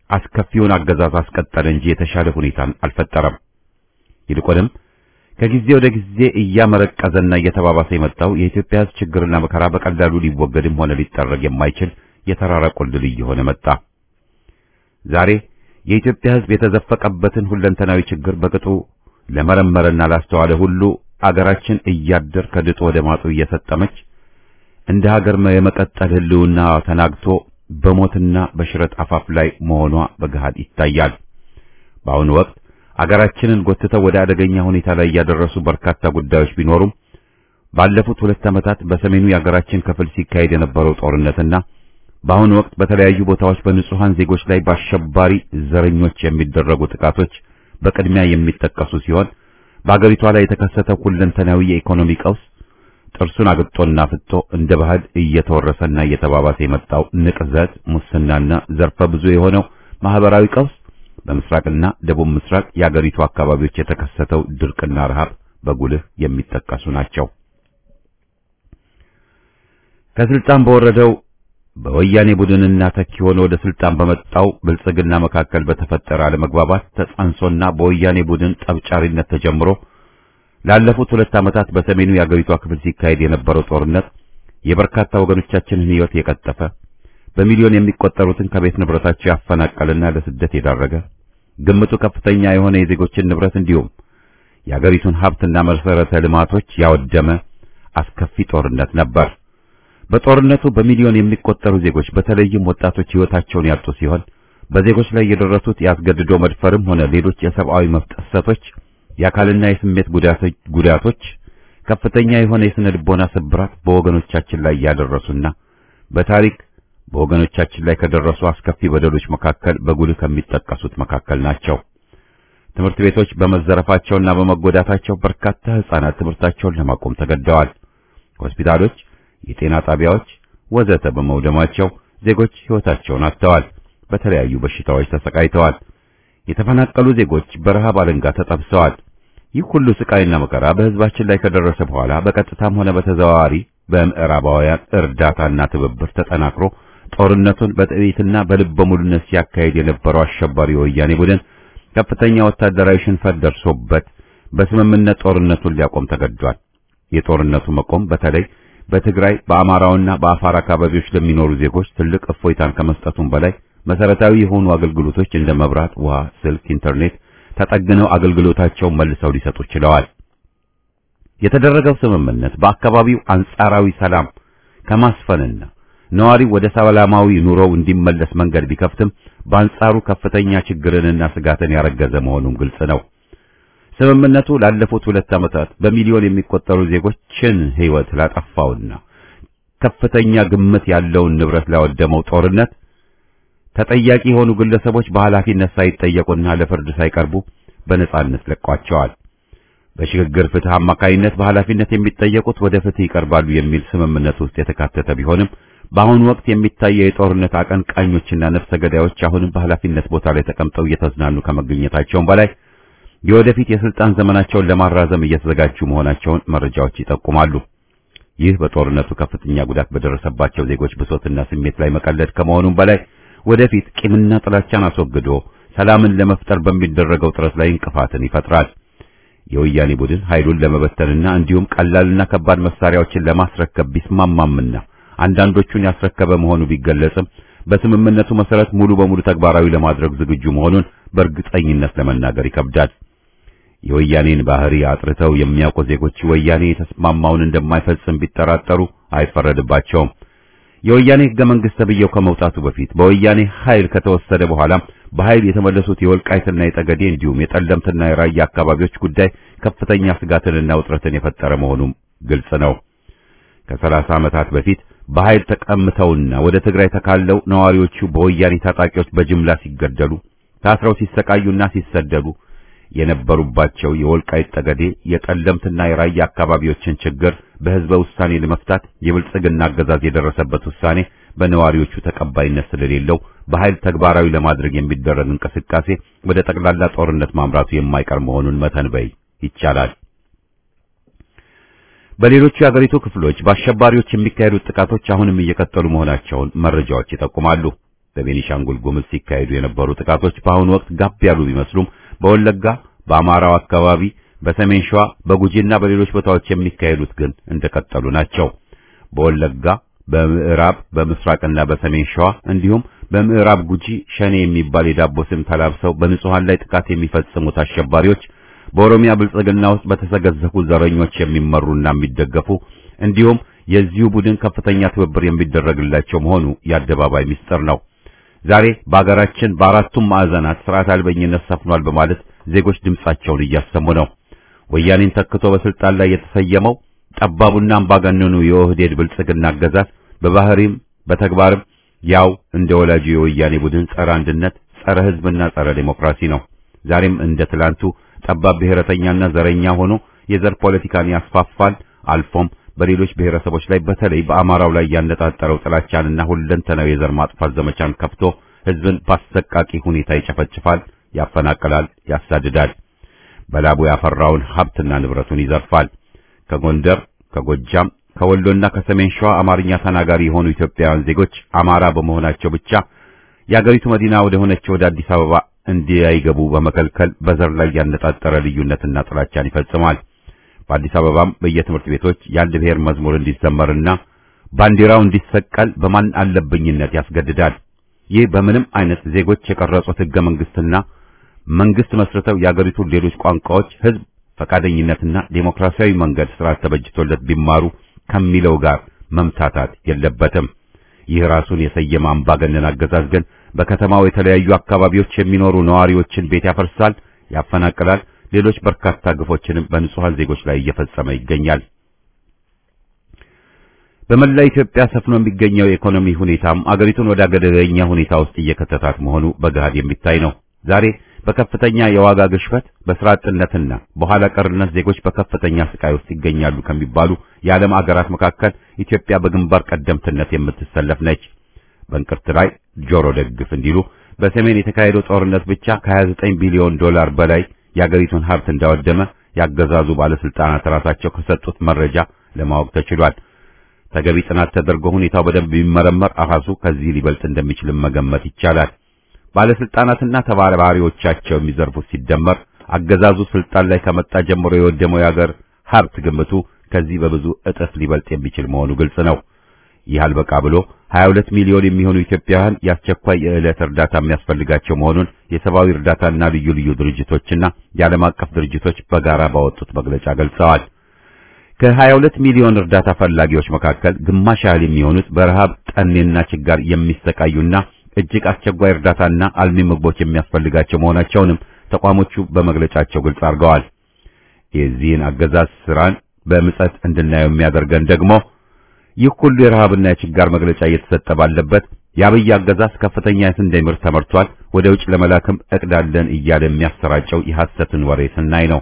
አስከፊውን አገዛዝ አስቀጠለ እንጂ የተሻለ ሁኔታን አልፈጠረም። ይልቁንም ከጊዜ ወደ ጊዜ እያመረቀዘና እየተባባሰ የመጣው የኢትዮጵያ ሕዝብ ችግርና መከራ በቀላሉ ሊወገድም ሆነ ሊጠረግ የማይችል የተራራ ቁልል እየሆነ መጣ። ዛሬ የኢትዮጵያ ሕዝብ የተዘፈቀበትን ሁለንተናዊ ችግር በቅጡ ለመረመረና ላስተዋለ ሁሉ አገራችን እያደር ከድጡ ወደ ማጡ እየሰጠመች እንደ ሀገር የመቀጠል ህልውና ተናግቶ በሞትና በሽረት አፋፍ ላይ መሆኗ በገሃድ ይታያል። በአሁኑ ወቅት አገራችንን ጎትተው ወደ አደገኛ ሁኔታ ላይ ያደረሱ በርካታ ጉዳዮች ቢኖሩም ባለፉት ሁለት ዓመታት በሰሜኑ የአገራችን ክፍል ሲካሄድ የነበረው ጦርነትና በአሁኑ ወቅት በተለያዩ ቦታዎች በንጹሃን ዜጎች ላይ በአሸባሪ ዘረኞች የሚደረጉ ጥቃቶች በቅድሚያ የሚጠቀሱ ሲሆን በአገሪቷ ላይ የተከሰተው ሁለንተናዊ የኢኮኖሚ ቀውስ ጥርሱን አግጦና ፍጦ እንደ ባህል እየተወረሰና እየተባባሰ የመጣው ንቅዘት፣ ሙስናና ዘርፈ ብዙ የሆነው ማህበራዊ ቀውስ በምስራቅና ደቡብ ምስራቅ የአገሪቱ አካባቢዎች የተከሰተው ድርቅና ረሃብ በጉልህ የሚጠቀሱ ናቸው። ከስልጣን በወረደው በወያኔ ቡድንና ተኪ ሆኖ ወደ ስልጣን በመጣው ብልጽግና መካከል በተፈጠረ አለመግባባት ተጸንሶና በወያኔ ቡድን ጠብጫሪነት ተጀምሮ ላለፉት ሁለት ዓመታት በሰሜኑ የአገሪቷ ክፍል ሲካሄድ የነበረው ጦርነት የበርካታ ወገኖቻችንን ሕይወት የቀጠፈ በሚሊዮን የሚቆጠሩትን ከቤት ንብረታቸው ያፈናቀለና ለስደት የዳረገ ግምቱ ከፍተኛ የሆነ የዜጎችን ንብረት እንዲሁም የአገሪቱን ሀብትና መሰረተ ልማቶች ያወደመ አስከፊ ጦርነት ነበር። በጦርነቱ በሚሊዮን የሚቆጠሩ ዜጎች በተለይም ወጣቶች ሕይወታቸውን ያጡ ሲሆን በዜጎች ላይ የደረሱት ያስገድዶ መድፈርም ሆነ ሌሎች የሰብአዊ መብት ጥሰቶች፣ የአካልና የስሜት ጉዳቶች፣ ከፍተኛ የሆነ የስነ ልቦና ስብራት በወገኖቻችን ላይ ያደረሱና በታሪክ በወገኖቻችን ላይ ከደረሱ አስከፊ በደሎች መካከል በጉልህ ከሚጠቀሱት መካከል ናቸው። ትምህርት ቤቶች በመዘረፋቸውና በመጎዳታቸው በርካታ ሕፃናት ትምህርታቸውን ለማቆም ተገደዋል። ሆስፒታሎች፣ የጤና ጣቢያዎች ወዘተ በመውደማቸው ዜጎች ሕይወታቸውን አጥተዋል። በተለያዩ በሽታዎች ተሰቃይተዋል። የተፈናቀሉ ዜጎች በረሃብ አለንጋ ተጠብሰዋል። ይህ ሁሉ ስቃይና መከራ በሕዝባችን ላይ ከደረሰ በኋላ በቀጥታም ሆነ በተዘዋዋሪ በምዕራባውያን እርዳታና ትብብር ተጠናክሮ ጦርነቱን በጥይትና በልበ ሙሉነት ሲያካሂድ የነበረው አሸባሪ ወያኔ ቡድን ከፍተኛ ወታደራዊ ሽንፈት ደርሶበት በስምምነት ጦርነቱን ሊያቆም ተገዷል። የጦርነቱ መቆም በተለይ በትግራይ በአማራውና በአፋር አካባቢዎች ለሚኖሩ ዜጎች ትልቅ እፎይታን ከመስጠቱም በላይ መሰረታዊ የሆኑ አገልግሎቶች እንደ መብራት፣ ውሃ፣ ስልክ፣ ኢንተርኔት ተጠግነው አገልግሎታቸውን መልሰው ሊሰጡ ችለዋል። የተደረገው ስምምነት በአካባቢው አንጻራዊ ሰላም ከማስፈንና ነዋሪው ወደ ሰላማዊ ኑሮው እንዲመለስ መንገድ ቢከፍትም በአንጻሩ ከፍተኛ ችግርንና ስጋትን ያረገዘ መሆኑም ግልጽ ነው። ስምምነቱ ላለፉት ሁለት ዓመታት በሚሊዮን የሚቆጠሩ ዜጎችን ሕይወት ላጠፋውና ከፍተኛ ግምት ያለውን ንብረት ላወደመው ጦርነት ተጠያቂ የሆኑ ግለሰቦች በኃላፊነት ሳይጠየቁና ለፍርድ ሳይቀርቡ በነጻነት ለቋቸዋል። በሽግግር ፍትህ አማካይነት በኃላፊነት የሚጠየቁት ወደ ፍትህ ይቀርባሉ የሚል ስምምነት ውስጥ የተካተተ ቢሆንም በአሁኑ ወቅት የሚታየው የጦርነት አቀንቃኞችና ነፍሰ ገዳዮች አሁንም በኃላፊነት ቦታ ላይ ተቀምጠው እየተዝናኑ ከመገኘታቸውም በላይ የወደፊት የስልጣን ዘመናቸውን ለማራዘም እየተዘጋጁ መሆናቸውን መረጃዎች ይጠቁማሉ። ይህ በጦርነቱ ከፍተኛ ጉዳት በደረሰባቸው ዜጎች ብሶትና ስሜት ላይ መቀለድ ከመሆኑም በላይ ወደፊት ቂምና ጥላቻን አስወግዶ ሰላምን ለመፍጠር በሚደረገው ጥረት ላይ እንቅፋትን ይፈጥራል። የወያኔ ቡድን ኃይሉን ለመበተንና እንዲሁም ቀላልና ከባድ መሳሪያዎችን ለማስረከብ ቢስማማምና አንዳንዶቹን ያስረከበ መሆኑ ቢገለጽም በስምምነቱ መሰረት ሙሉ በሙሉ ተግባራዊ ለማድረግ ዝግጁ መሆኑን በእርግጠኝነት ለመናገር ይከብዳል። የወያኔን ባህሪ አጥርተው የሚያውቁ ዜጎች ወያኔ የተስማማውን እንደማይፈጽም ቢጠራጠሩ አይፈረድባቸውም። የወያኔ ሕገ መንግሥት ተብዬው ከመውጣቱ በፊት በወያኔ ኃይል ከተወሰደ በኋላም በኃይል የተመለሱት የወልቃይትና የጠገዴ እንዲሁም የጠለምትና የራያ አካባቢዎች ጉዳይ ከፍተኛ ስጋትንና ውጥረትን የፈጠረ መሆኑም ግልጽ ነው። ከሰላሳ ዓመታት በፊት በኃይል ተቀምተውና ወደ ትግራይ ተካለው ነዋሪዎቹ በወያኔ ታጣቂዎች በጅምላ ሲገደሉ፣ ታስረው ሲሰቃዩና ሲሰደዱ የነበሩባቸው የወልቃይት ጠገዴ የጠለምትና የራያ አካባቢዎችን ችግር በሕዝበ ውሳኔ ለመፍታት የብልጽግና አገዛዝ የደረሰበት ውሳኔ በነዋሪዎቹ ተቀባይነት ስለሌለው በኃይል ተግባራዊ ለማድረግ የሚደረግ እንቅስቃሴ ወደ ጠቅላላ ጦርነት ማምራቱ የማይቀር መሆኑን መተንበይ ይቻላል። በሌሎቹ የአገሪቱ ክፍሎች በአሸባሪዎች የሚካሄዱት ጥቃቶች አሁንም እየቀጠሉ መሆናቸውን መረጃዎች ይጠቁማሉ። በቤኒሻንጉል ጉምዝ ሲካሄዱ የነበሩ ጥቃቶች በአሁኑ ወቅት ጋብ ያሉ ቢመስሉም በወለጋ፣ በአማራው አካባቢ፣ በሰሜን ሸዋ፣ በጉጂና በሌሎች ቦታዎች የሚካሄዱት ግን እንደቀጠሉ ናቸው። በወለጋ፣ በምዕራብ፣ በምስራቅና በሰሜን ሸዋ እንዲሁም በምዕራብ ጉጂ ሸኔ የሚባል የዳቦ ስም ተላብሰው በንጹሃን ላይ ጥቃት የሚፈጽሙት አሸባሪዎች በኦሮሚያ ብልጽግና ውስጥ በተሰገዘፉ ዘረኞች የሚመሩና የሚደገፉ እንዲሁም የዚሁ ቡድን ከፍተኛ ትብብር የሚደረግላቸው መሆኑ የአደባባይ ምስጢር ነው። ዛሬ በአገራችን በአራቱም ማዕዘናት ስርዓት አልበኝነት ሰፍኗል በማለት ዜጎች ድምጻቸውን እያሰሙ ነው። ወያኔን ተክቶ በስልጣን ላይ የተሰየመው ጠባቡና አምባገነኑ የኦህዴድ ብልጽግና አገዛዝ በባህሪም በተግባርም ያው እንደ ወላጁ የወያኔ ቡድን ጸረ አንድነት፣ ጸረ ሕዝብና ጸረ ዴሞክራሲ ነው። ዛሬም እንደ ትላንቱ ጠባብ ብሔረተኛና ዘረኛ ሆኖ የዘር ፖለቲካን ያስፋፋል። አልፎም በሌሎች ብሔረሰቦች ላይ በተለይ በአማራው ላይ ያነጣጠረው ጥላቻንና ሁለንተናዊ የዘር ማጥፋት ዘመቻን ከፍቶ ሕዝብን በአሰቃቂ ሁኔታ ይጨፈጭፋል፣ ያፈናቅላል፣ ያሳድዳል። በላቡ ያፈራውን ሀብትና ንብረቱን ይዘርፋል። ከጎንደር፣ ከጎጃም፣ ከወሎና ከሰሜን ሸዋ አማርኛ ተናጋሪ የሆኑ ኢትዮጵያውያን ዜጎች አማራ በመሆናቸው ብቻ የአገሪቱ መዲና ወደ ሆነችው ወደ አዲስ አበባ እንዲያይገቡ በመከልከል በዘር ላይ ያነጣጠረ ልዩነትና ጥላቻን ይፈጽማል። በአዲስ አበባም በየትምህርት ቤቶች የአንድ ብሔር መዝሙር እንዲዘመርና ባንዲራው እንዲሰቀል በማን አለብኝነት ያስገድዳል። ይህ በምንም አይነት ዜጎች የቀረጹት ሕገ መንግስትና መንግስት መስርተው የአገሪቱን ሌሎች ቋንቋዎች ህዝብ ፈቃደኝነትና ዴሞክራሲያዊ መንገድ ስርዓት ተበጅቶለት ቢማሩ ከሚለው ጋር መምታታት የለበትም። ይህ ራሱን የሰየመ አምባገነን አገዛዝ ግን በከተማው የተለያዩ አካባቢዎች የሚኖሩ ነዋሪዎችን ቤት ያፈርሳል፣ ያፈናቅላል፣ ሌሎች በርካታ ግፎችንም በንጹሃን ዜጎች ላይ እየፈጸመ ይገኛል። በመላ ኢትዮጵያ ሰፍኖ የሚገኘው የኢኮኖሚ ሁኔታም አገሪቱን ወደ አደገኛ ሁኔታ ውስጥ እየከተታት መሆኑ በገሃድ የሚታይ ነው። ዛሬ በከፍተኛ የዋጋ ግሽበት፣ በስራ አጥነትና በኋላ ቀርነት ዜጎች በከፍተኛ ስቃይ ውስጥ ይገኛሉ ከሚባሉ የዓለም አገራት መካከል ኢትዮጵያ በግንባር ቀደምትነት የምትሰለፍ ነች። በእንቅርት ላይ ጆሮ ደግፍ እንዲሉ በሰሜን የተካሄደው ጦርነት ብቻ ከ29 ቢሊዮን ዶላር በላይ የአገሪቱን ሀብት እንዳወደመ ያገዛዙ ባለስልጣናት ራሳቸው ከሰጡት መረጃ ለማወቅ ተችሏል። ተገቢ ጥናት ተደርጎ ሁኔታው በደንብ ቢመረመር አሃዙ ከዚህ ሊበልጥ እንደሚችልም መገመት ይቻላል። ባለስልጣናትና ተባባሪዎቻቸው የሚዘርፉት ሲደመር አገዛዙ ስልጣን ላይ ከመጣ ጀምሮ የወደመው የአገር ሀብት ግምቱ ከዚህ በብዙ እጥፍ ሊበልጥ የሚችል መሆኑ ግልጽ ነው። ይህ አልበቃ ብሎ 22 ሚሊዮን የሚሆኑ ኢትዮጵያውያን የአስቸኳይ የዕለት እርዳታ የሚያስፈልጋቸው መሆኑን የሰብአዊ እርዳታና ልዩ ልዩ ድርጅቶችና የዓለም አቀፍ ድርጅቶች በጋራ ባወጡት መግለጫ ገልጸዋል። ከ22 ሚሊዮን እርዳታ ፈላጊዎች መካከል ግማሽ ያህል የሚሆኑት በረሃብ ጠኔና ችጋር የሚሰቃዩና እጅግ አስቸኳይ እርዳታና አልሚ ምግቦች የሚያስፈልጋቸው መሆናቸውንም ተቋሞቹ በመግለጫቸው ግልጽ አድርገዋል። የዚህን አገዛዝ ስራን በምጸት እንድናየው የሚያደርገን ደግሞ ይህ ሁሉ የረሃብና የችጋር መግለጫ እየተሰጠ ባለበት የአብይ አገዛዝ ከፍተኛ የስንዴ ምርት ተመርቷል፣ ወደ ውጭ ለመላክም እቅዳለን እያለ የሚያሰራጨው የሐሰትን ወሬ ስናይ ነው።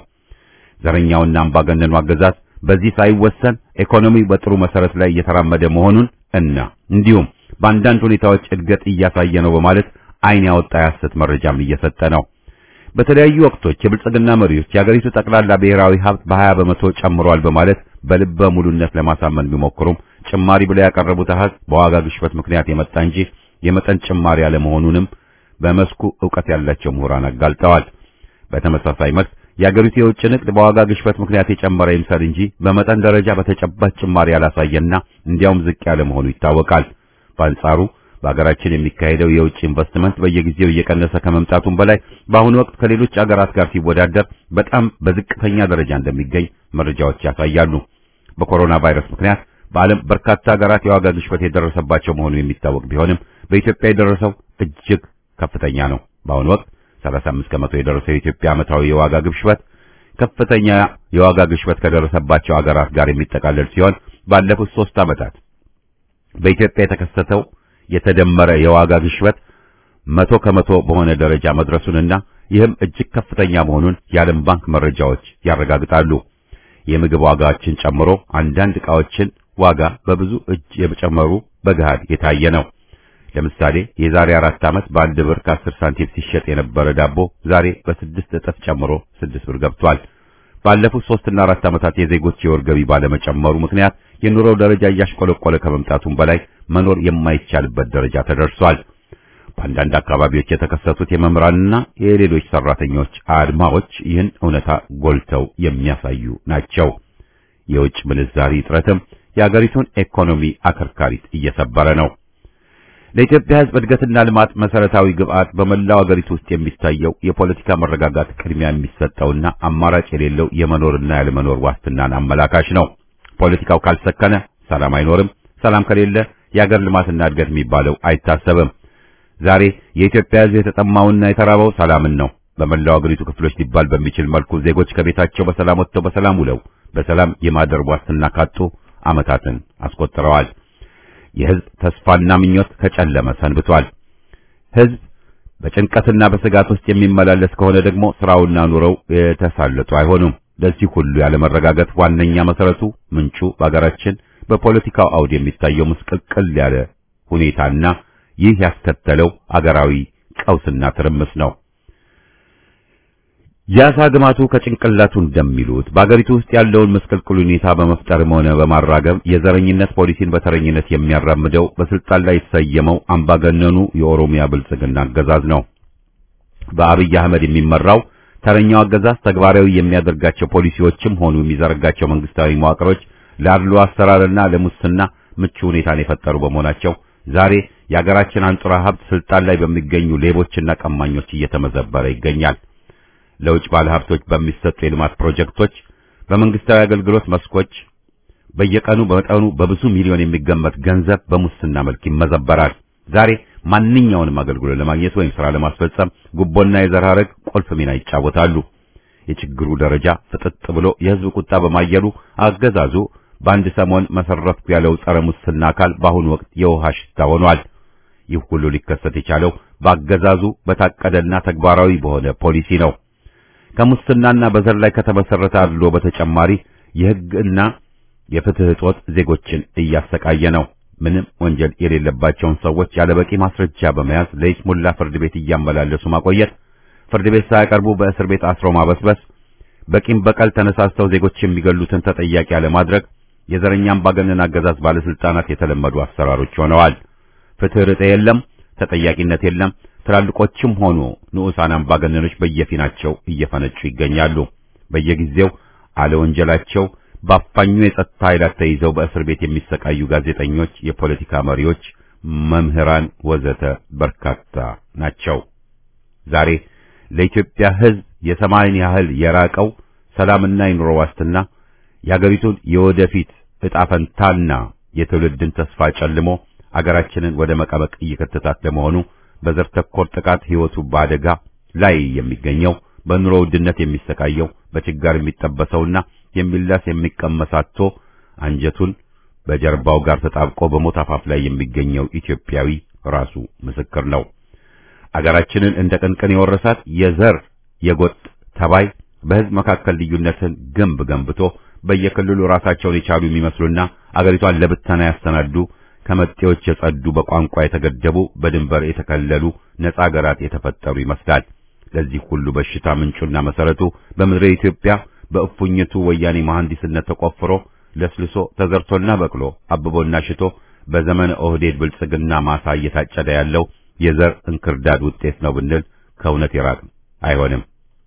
ዘረኛውና አምባገነኑ አገዛዝ በዚህ ሳይወሰን ኢኮኖሚው በጥሩ መሰረት ላይ እየተራመደ መሆኑን እና እንዲሁም በአንዳንድ ሁኔታዎች እድገት እያሳየ ነው በማለት ዓይን ያወጣ የሐሰት መረጃም እየሰጠ ነው። በተለያዩ ወቅቶች የብልጽግና መሪዎች የአገሪቱ ጠቅላላ ብሔራዊ ሀብት በ20 በመቶ ጨምሯል በማለት በልበ ሙሉነት ለማሳመን ቢሞክሩም ጭማሪ ብለው ያቀረቡት አሃዝ በዋጋ ግሽበት ምክንያት የመጣ እንጂ የመጠን ጭማሪ አለመሆኑንም በመስኩ ዕውቀት ያላቸው ምሁራን አጋልጠዋል። በተመሳሳይ መልክ የአገሪቱ የውጭ ንግድ በዋጋ ግሽበት ምክንያት የጨመረ ይምሰል እንጂ በመጠን ደረጃ በተጨባጭ ጭማሪ ያላሳየና እንዲያውም ዝቅ ያለ መሆኑ ይታወቃል። በአንጻሩ በሀገራችን የሚካሄደው የውጭ ኢንቨስትመንት በየጊዜው እየቀነሰ ከመምጣቱም በላይ በአሁኑ ወቅት ከሌሎች አገራት ጋር ሲወዳደር በጣም በዝቅተኛ ደረጃ እንደሚገኝ መረጃዎች ያሳያሉ። በኮሮና ቫይረስ ምክንያት በዓለም በርካታ ሀገራት የዋጋ ግሽበት የደረሰባቸው መሆኑ የሚታወቅ ቢሆንም በኢትዮጵያ የደረሰው እጅግ ከፍተኛ ነው። በአሁኑ ወቅት 35 ከመቶ የደረሰው የኢትዮጵያ ዓመታዊ የዋጋ ግሽበት ከፍተኛ የዋጋ ግሽበት ከደረሰባቸው ሀገራት ጋር የሚጠቃለል ሲሆን ባለፉት ሶስት ዓመታት በኢትዮጵያ የተከሰተው የተደመረ የዋጋ ግሽበት መቶ ከመቶ በሆነ ደረጃ መድረሱንና ይህም እጅግ ከፍተኛ መሆኑን የዓለም ባንክ መረጃዎች ያረጋግጣሉ። የምግብ ዋጋዎችን ጨምሮ አንዳንድ ዕቃዎችን ዋጋ በብዙ እጅ የጨመሩ በገሃድ የታየ ነው። ለምሳሌ የዛሬ አራት ዓመት በአንድ ብር ከአስር ሳንቲም ሲሸጥ የነበረ ዳቦ ዛሬ በስድስት እጥፍ ጨምሮ ስድስት ብር ገብቷል። ባለፉት ሶስትና አራት ዓመታት የዜጎች የወር ገቢ ባለመጨመሩ ምክንያት የኑሮው ደረጃ እያሽቆለቆለ ከመምጣቱም በላይ መኖር የማይቻልበት ደረጃ ተደርሷል። በአንዳንድ አካባቢዎች የተከሰቱት የመምህራንና የሌሎች ሰራተኞች አድማዎች ይህን እውነታ ጎልተው የሚያሳዩ ናቸው። የውጭ ምንዛሪ እጥረትም የአገሪቱን ኢኮኖሚ አከርካሪት እየሰበረ ነው። ለኢትዮጵያ ሕዝብ እድገትና ልማት መሰረታዊ ግብዓት በመላው አገሪቱ ውስጥ የሚታየው የፖለቲካ መረጋጋት ቅድሚያ የሚሰጠውና አማራጭ የሌለው የመኖርና ያለመኖር ዋስትናን አመላካሽ ነው። ፖለቲካው ካልሰከነ ሰላም አይኖርም። ሰላም ከሌለ የአገር ልማትና እድገት የሚባለው አይታሰብም። ዛሬ የኢትዮጵያ ሕዝብ የተጠማውና የተራበው ሰላምን ነው። በመላው አገሪቱ ክፍሎች ሊባል በሚችል መልኩ ዜጎች ከቤታቸው በሰላም ወጥተው በሰላም ውለው በሰላም የማደር ዋስትና ካጡ ዓመታትን አስቆጥረዋል። የሕዝብ ተስፋና ምኞት ከጨለመ ሰንብቷል። ሕዝብ በጭንቀትና በስጋት ውስጥ የሚመላለስ ከሆነ ደግሞ ስራውና ኑሮው የተሳለጡ አይሆኑም። ለዚህ ሁሉ ያለመረጋጋት ዋነኛ መሰረቱ ምንጩ በአገራችን በፖለቲካው አውድ የሚታየው ምስቅልቅል ያለ ሁኔታና ይህ ያስከተለው አገራዊ ቀውስና ትርምስ ነው። ያሳ ግማቱ ከጭንቅላቱ እንደሚሉት በአገሪቱ ውስጥ ያለውን ምስቅልቅል ሁኔታ በመፍጠርም ሆነ በማራገብ የዘረኝነት ፖሊሲን በተረኝነት የሚያራምደው በስልጣን ላይ የተሰየመው አምባገነኑ የኦሮሚያ ብልጽግና አገዛዝ ነው። በአብይ አህመድ የሚመራው ተረኛው አገዛዝ ተግባራዊ የሚያደርጋቸው ፖሊሲዎችም ሆኑ የሚዘረጋቸው መንግስታዊ መዋቅሮች ለአድሎ አሰራርና ለሙስና ምቹ ሁኔታን የፈጠሩ በመሆናቸው ዛሬ የአገራችን አንጡራ ሀብት ስልጣን ላይ በሚገኙ ሌቦችና ቀማኞች እየተመዘበረ ይገኛል። ለውጭ ባለሀብቶች በሚሰጡ የልማት ፕሮጀክቶች፣ በመንግስታዊ አገልግሎት መስኮች በየቀኑ በመጠኑ በብዙ ሚሊዮን የሚገመት ገንዘብ በሙስና መልክ ይመዘበራል። ዛሬ ማንኛውንም አገልግሎት ለማግኘት ወይም ስራ ለማስፈጸም ጉቦና የዘር ሐረግ ቁልፍ ሚና ይጫወታሉ። የችግሩ ደረጃ ፍጥጥ ብሎ የህዝብ ቁጣ በማየሉ አገዛዙ በአንድ ሰሞን መሰረትኩ ያለው ጸረ ሙስና አካል በአሁኑ ወቅት የውሃ ሽታ ሆኗል። ይህ ሁሉ ሊከሰት የቻለው በአገዛዙ በታቀደና ተግባራዊ በሆነ ፖሊሲ ነው። ከሙስናና በዘር ላይ ከተመሰረተ አድሎ በተጨማሪ የህግና የፍትህ እጦት ዜጎችን እያሰቃየ ነው። ምንም ወንጀል የሌለባቸውን ሰዎች ያለበቂ ማስረጃ በመያዝ ለይስሙላ ፍርድ ቤት እያመላለሱ ማቆየት፣ ፍርድ ቤት ሳያቀርቡ በእስር ቤት አስሮ ማበስበስ፣ በቂም በቀል ተነሳስተው ዜጎች የሚገሉትን ተጠያቂ አለማድረግ የዘረኛ አምባገነን አገዛዝ ባለስልጣናት የተለመዱ አሰራሮች ሆነዋል። ፍትህ ርጤ የለም፣ ተጠያቂነት የለም። ትላልቆችም ሆኑ ንዑሳን አምባገነኖች በየፊናቸው እየፈነጩ ይገኛሉ። በየጊዜው አለወንጀላቸው በአፋኙ የጸጥታ ኃይላት ተይዘው በእስር ቤት የሚሰቃዩ ጋዜጠኞች፣ የፖለቲካ መሪዎች፣ መምህራን ወዘተ በርካታ ናቸው። ዛሬ ለኢትዮጵያ ሕዝብ የሰማይን ያህል የራቀው ሰላምና የኑሮ ዋስትና የአገሪቱን የወደፊት ዕጣ ፈንታና የትውልድን ተስፋ ጨልሞ አገራችንን ወደ መቀበቅ እየከተታት ለመሆኑ በዘር ተኮር ጥቃት ሕይወቱ በአደጋ ላይ የሚገኘው በኑሮ ውድነት የሚሰቃየው በችጋር የሚጠበሰውና የሚላስ የሚቀመሳቶ አንጀቱን በጀርባው ጋር ተጣብቆ በሞት አፋፍ ላይ የሚገኘው ኢትዮጵያዊ ራሱ ምስክር ነው። አገራችንን እንደ ቅንቅን የወረሳት የዘር የጎጥ ተባይ በሕዝብ መካከል ልዩነትን ግንብ ገንብቶ በየክልሉ ራሳቸውን የቻሉ የሚመስሉና አገሪቷን ለብተና ያሰናዱ ከመጤዎች የጸዱ በቋንቋ የተገደቡ በድንበር የተከለሉ ነጻ አገራት የተፈጠሩ ይመስላል። ለዚህ ሁሉ በሽታ ምንጩና መሰረቱ በምድረ ኢትዮጵያ በእፉኝቱ ወያኔ መሐንዲስነት ተቆፍሮ ለስልሶ ተዘርቶና በቅሎ አብቦና ሽቶ በዘመነ ኦህዴድ ብልጽግና ማሳ እየታጨደ ያለው የዘር እንክርዳድ ውጤት ነው ብንል ከእውነት የራቅ አይሆንም።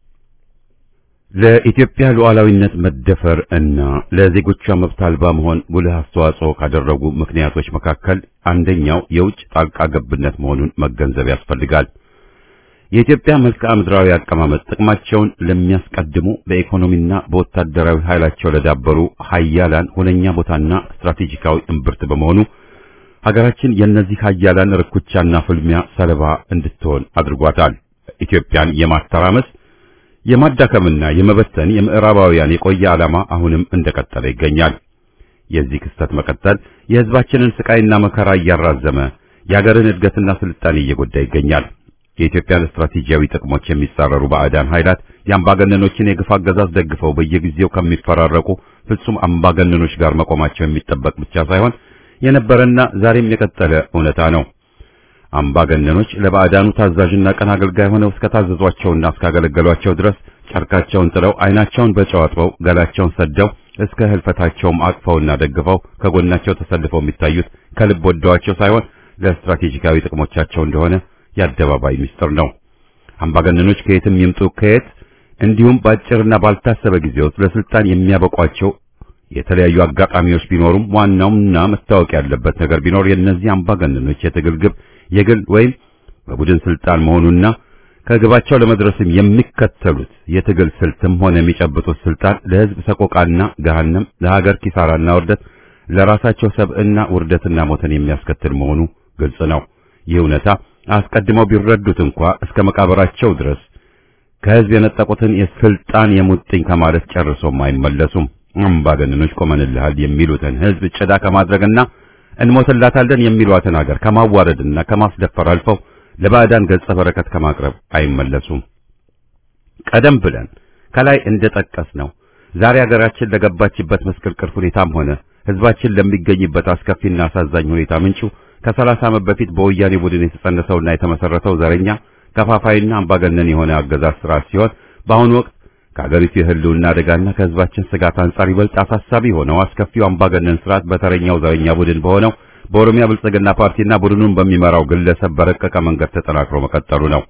ለኢትዮጵያ ሉዓላዊነት መደፈር እና ለዜጎቿ መብት አልባ መሆን ጉልህ አስተዋጽኦ ካደረጉ ምክንያቶች መካከል አንደኛው የውጭ ጣልቃ ገብነት መሆኑን መገንዘብ ያስፈልጋል። የኢትዮጵያ መልክዓ ምድራዊ አቀማመጥ ጥቅማቸውን ለሚያስቀድሙ በኢኮኖሚና በወታደራዊ ኃይላቸው ለዳበሩ ሀያላን ሁነኛ ቦታና ስትራቴጂካዊ እምብርት በመሆኑ ሀገራችን የእነዚህ ሀያላን ርኩቻና ፍልሚያ ሰለባ እንድትሆን አድርጓታል። ኢትዮጵያን የማተራመስ የማዳከምና የመበተን የምዕራባውያን የቆየ ዓላማ አሁንም እንደቀጠለ ይገኛል። የዚህ ክስተት መቀጠል የሕዝባችንን ስቃይና መከራ እያራዘመ የአገርን እድገትና ስልጣኔ እየጎዳ ይገኛል። የኢትዮጵያን ስትራቴጂያዊ ጥቅሞች የሚጻረሩ ባዕዳን ኃይላት የአምባገነኖችን የግፍ አገዛዝ ደግፈው በየጊዜው ከሚፈራረቁ ፍጹም አምባገነኖች ጋር መቆማቸው የሚጠበቅ ብቻ ሳይሆን የነበረና ዛሬም የቀጠለ እውነታ ነው። አምባገነኖች ለባዕዳኑ ታዛዥና ቀን አገልጋይ ሆነው እስከታዘዟቸውና እስካገለገሏቸው ድረስ ጨርቃቸውን ጥለው ዓይናቸውን በጨው አጥበው ገላቸውን ሰደው እስከ ህልፈታቸውም አቅፈውና ደግፈው ከጎናቸው ተሰልፈው የሚታዩት ከልብ ወደዋቸው ሳይሆን ለስትራቴጂካዊ ጥቅሞቻቸው እንደሆነ የአደባባይ ምስጢር ነው። አምባገነኖች ከየትም ይምጡ ከየት እንዲሁም በአጭርና ባልታሰበ ጊዜ ውስጥ ለስልጣን የሚያበቋቸው የተለያዩ አጋጣሚዎች ቢኖሩም ዋናውና መታወቅ ያለበት ነገር ቢኖር የእነዚህ አምባገነኖች የትግል ግብ የግል ወይም በቡድን ስልጣን መሆኑና ከግባቸው ለመድረስም የሚከተሉት የትግል ስልትም ሆነ የሚጨብጡት ስልጣን ለሕዝብ ሰቆቃና ገሃነም፣ ለሀገር ኪሳራና ውርደት፣ ለራሳቸው ሰብዕና ውርደትና ሞትን የሚያስከትል መሆኑ ግልጽ ነው። ይህ እውነታ አስቀድመው ቢረዱት እንኳ እስከ መቃብራቸው ድረስ ከሕዝብ የነጠቁትን የስልጣን የሙጥኝ ከማለት ጨርሶም አይመለሱም። አምባገነኖች ቆመንልሃል የሚሉትን ሕዝብ ጭዳ ከማድረግና እንሞትላታለን የሚሏትን ሀገር ከማዋረድና ከማስደፈር አልፈው ለባዕዳን ገጸ በረከት ከማቅረብ አይመለሱም። ቀደም ብለን ከላይ እንደጠቀስ ነው ዛሬ ሀገራችን ለገባችበት መስቀልቅል ሁኔታም ሆነ ሕዝባችን ለሚገኝበት አስከፊና አሳዛኝ ሁኔታ ምንጩ ከሰላሳ ዓመት በፊት በወያኔ ቡድን የተጸነሰውና የተመሰረተው ዘረኛ ከፋፋይና አምባገነን የሆነ አገዛዝ ስርዓት ሲሆን በአሁኑ ወቅት ከሀገሪቱ የህልውና አደጋና ከሕዝባችን ስጋት አንጻር ይበልጥ አሳሳቢ ሆነው አስከፊው አምባገነን ስርዓት በተረኛው ዘረኛ ቡድን በሆነው በኦሮሚያ ብልጽግና ፓርቲና ቡድኑን በሚመራው ግለሰብ በረቀቀ መንገድ ተጠናክሮ መቀጠሉ ነው።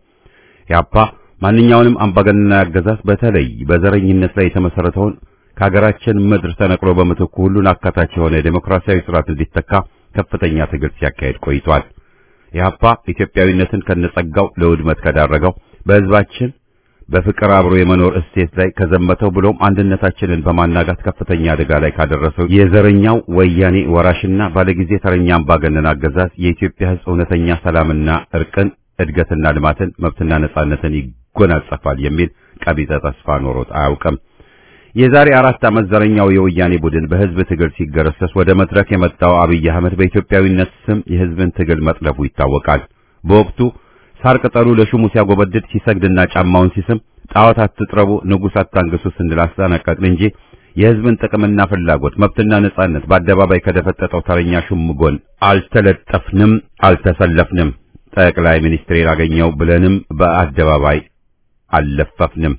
ያፓ ማንኛውንም አምባገነናዊ አገዛዝ በተለይ በዘረኝነት ላይ የተመሰረተውን ከሀገራችን ምድር ተነቅሎ በምትኩ ሁሉን አካታች የሆነ የዴሞክራሲያዊ ስርዓት እንዲተካ ከፍተኛ ትግል ሲያካሄድ ቆይቷል። ኢህአፓ ኢትዮጵያዊነትን ከነጸጋው ለውድመት ከዳረገው በህዝባችን በፍቅር አብሮ የመኖር እሴት ላይ ከዘመተው ብሎም አንድነታችንን በማናጋት ከፍተኛ አደጋ ላይ ካደረሰው የዘረኛው ወያኔ ወራሽና ባለጊዜ ተረኛ አምባገነን አገዛዝ የኢትዮጵያ ህዝብ እውነተኛ ሰላምና እርቅን፣ እድገትና ልማትን፣ መብትና ነጻነትን ይጎናጸፋል የሚል ቀቢጸ ተስፋ ኖሮት አያውቅም። የዛሬ አራት ዓመት ዘረኛው የወያኔ ቡድን በህዝብ ትግል ሲገረሰስ ወደ መድረክ የመጣው አብይ አህመድ በኢትዮጵያዊነት ስም የህዝብን ትግል መጥለፉ ይታወቃል። በወቅቱ ሳር ቅጠሉ ለሹሙ ሲያጎበድድ ሲሰግድና ጫማውን ሲስም ጣዖት አትጥረቡ፣ ንጉሥ አታንግሱ ስንል አስጠነቀቅን እንጂ የህዝብን ጥቅምና ፍላጎት መብትና ነጻነት በአደባባይ ከደፈጠጠው ተረኛ ሹም ጎን አልተለጠፍንም፣ አልተሰለፍንም። ጠቅላይ ሚኒስትሬን አገኘው ብለንም በአደባባይ አልለፈፍንም።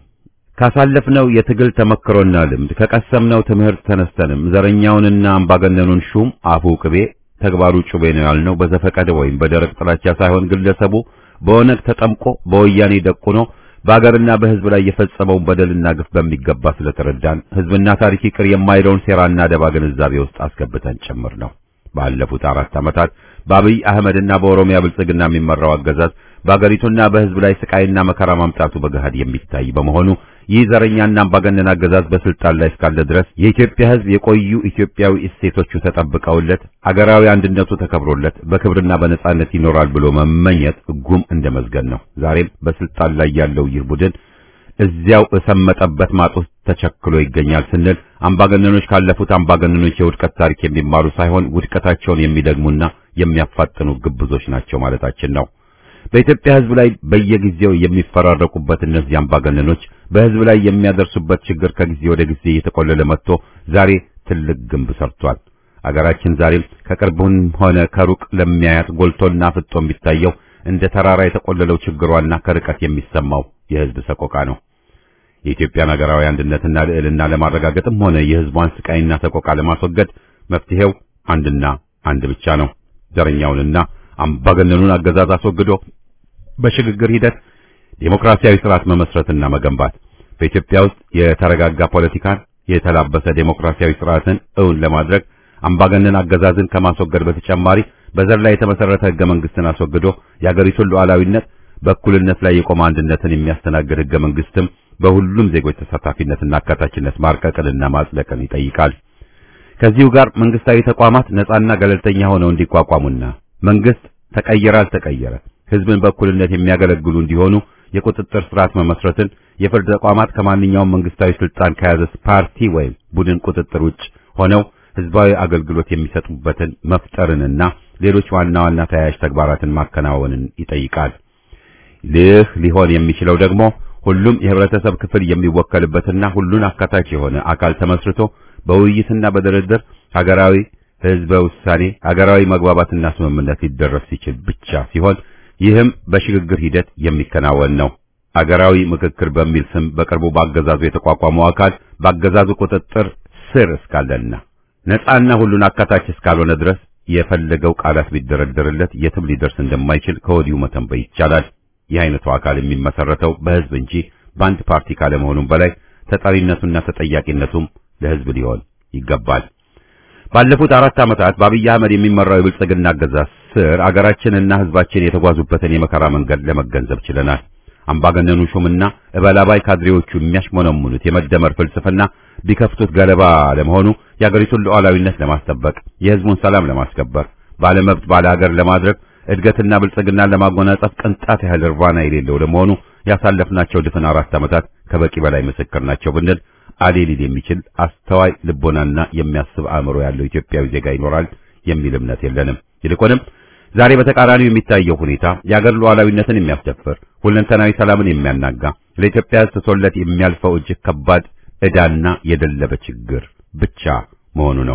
ካሳለፍነው የትግል ተመክሮና ልምድ ከቀሰምነው ትምህርት ተነስተንም ዘረኛውንና አምባገነኑን ሹም አፉ ቅቤ ተግባሩ ጩቤ ነው ያልነው በዘፈቀደ ወይም በደረቅ ጥላቻ ሳይሆን ግለሰቡ በኦነግ ተጠምቆ በወያኔ ደቁኖ በአገርና በህዝብ ላይ የፈጸመውን በደልና ግፍ በሚገባ ስለተረዳን ህዝብና ታሪክ ይቅር የማይለውን ሴራና ደባ ግንዛቤ ውስጥ አስገብተን ጭምር ነው። ባለፉት አራት ዓመታት በአብይ አህመድና በኦሮሚያ ብልጽግና የሚመራው አገዛዝ በአገሪቱና በህዝብ ላይ ስቃይና መከራ ማምጣቱ በገሃድ የሚታይ በመሆኑ ይህ ዘረኛና አምባገነን አገዛዝ በስልጣን ላይ እስካለ ድረስ የኢትዮጵያ ህዝብ የቆዩ ኢትዮጵያዊ እሴቶቹ ተጠብቀውለት አገራዊ አንድነቱ ተከብሮለት በክብርና በነጻነት ይኖራል ብሎ መመኘት ጉም እንደ መዝገን ነው። ዛሬም በስልጣን ላይ ያለው ይህ ቡድን እዚያው እሰመጠበት ማጥ ውስጥ ተቸክሎ ይገኛል ስንል አምባገነኖች ካለፉት አምባገነኖች የውድቀት ታሪክ የሚማሩ ሳይሆን ውድቀታቸውን የሚደግሙና የሚያፋጥኑ ግብዞች ናቸው ማለታችን ነው። በኢትዮጵያ ህዝብ ላይ በየጊዜው የሚፈራረቁበት እነዚህ አምባገነኖች በህዝብ ላይ የሚያደርሱበት ችግር ከጊዜ ወደ ጊዜ እየተቆለለ መጥቶ ዛሬ ትልቅ ግንብ ሰርቷል። አገራችን ዛሬም ከቅርብም ሆነ ከሩቅ ለሚያያት ጎልቶና ፍጦ የሚታየው እንደ ተራራ የተቆለለው ችግሯና ከርቀት የሚሰማው የህዝብ ሰቆቃ ነው። የኢትዮጵያን ሀገራዊ አንድነትና ልዕልና ለማረጋገጥም ሆነ የህዝቧን ስቃይና ሰቆቃ ለማስወገድ መፍትሄው አንድና አንድ ብቻ ነው። ዘረኛውንና አምባገነኑን አገዛዝ አስወግዶ በሽግግር ሂደት ዴሞክራሲያዊ ስርዓት መመስረትና መገንባት በኢትዮጵያ ውስጥ የተረጋጋ ፖለቲካን የተላበሰ ዴሞክራሲያዊ ስርዓትን እውን ለማድረግ አምባገነን አገዛዝን ከማስወገድ በተጨማሪ በዘር ላይ የተመሰረተ ህገ መንግስትን አስወግዶ የአገሪቱን ሉዓላዊነት በእኩልነት ላይ የቆመ አንድነትን የሚያስተናግድ ህገ መንግስትም በሁሉም ዜጎች ተሳታፊነትና አካታችነት ማርቀቅንና ማጽደቅን ይጠይቃል። ከዚሁ ጋር መንግስታዊ ተቋማት ነጻና ገለልተኛ ሆነው እንዲቋቋሙና መንግስት ተቀየረ አልተቀየረ ህዝብን በእኩልነት የሚያገለግሉ እንዲሆኑ የቁጥጥር ስርዓት መመስረትን፣ የፍርድ ተቋማት ከማንኛውም መንግስታዊ ስልጣን ከያዘ ፓርቲ ወይም ቡድን ቁጥጥር ውጭ ሆነው ህዝባዊ አገልግሎት የሚሰጡበትን መፍጠርንና ሌሎች ዋና ዋና ተያያዥ ተግባራትን ማከናወንን ይጠይቃል። ይህ ሊሆን የሚችለው ደግሞ ሁሉም የህብረተሰብ ክፍል የሚወከልበትና ሁሉን አካታች የሆነ አካል ተመስርቶ በውይይትና በድርድር ሀገራዊ ህዝበ ውሳኔ ሀገራዊ መግባባትና ስምምነት ሊደረስ ሲችል ብቻ ሲሆን ይህም በሽግግር ሂደት የሚከናወን ነው። አገራዊ ምክክር በሚል ስም በቅርቡ ባገዛዙ የተቋቋመው አካል ባገዛዙ ቁጥጥር ስር እስካለና ነፃና ሁሉን አካታች እስካልሆነ ድረስ የፈለገው ቃላት ቢደረደርለት የትም ሊደርስ እንደማይችል ከወዲሁ መተንበይ ይቻላል። ይህ አይነቱ አካል የሚመሰረተው በህዝብ እንጂ በአንድ ፓርቲ ካለመሆኑም በላይ ተጠሪነቱና ተጠያቂነቱም ለህዝብ ሊሆን ይገባል። ባለፉት አራት ዓመታት በአብይ አህመድ የሚመራው የብልጽግና አገዛዝ ስር አገራችንና ህዝባችን የተጓዙበትን የመከራ መንገድ ለመገንዘብ ችለናል። አምባገነኑ ሹምና እበላባይ ካድሬዎቹ የሚያሽሞነሙኑት የመደመር ፍልስፍና ቢከፍቱት ገለባ ለመሆኑ የአገሪቱን ሉዓላዊነት ለማስጠበቅ የህዝቡን ሰላም ለማስከበር ባለመብት ባለ ሀገር ለማድረግ እድገትና ብልጽግናን ለማጎናጸፍ ቅንጣት ያህል እርባና የሌለው ለመሆኑ ያሳለፍናቸው ድፍን አራት ዓመታት ከበቂ በላይ ምስክር ናቸው ብንል አሌ ሊል የሚችል አስተዋይ ልቦናና የሚያስብ አእምሮ ያለው ኢትዮጵያዊ ዜጋ ይኖራል የሚል እምነት የለንም። ይልቁንም ዛሬ በተቃራኒው የሚታየው ሁኔታ የአገር ሉዓላዊነትን የሚያስደፍር ሁለንተናዊ ሰላምን የሚያናጋ ለኢትዮጵያ ሕዝብ ተሶለት የሚያልፈው እጅግ ከባድ ዕዳና የደለበ ችግር ብቻ መሆኑ ነው።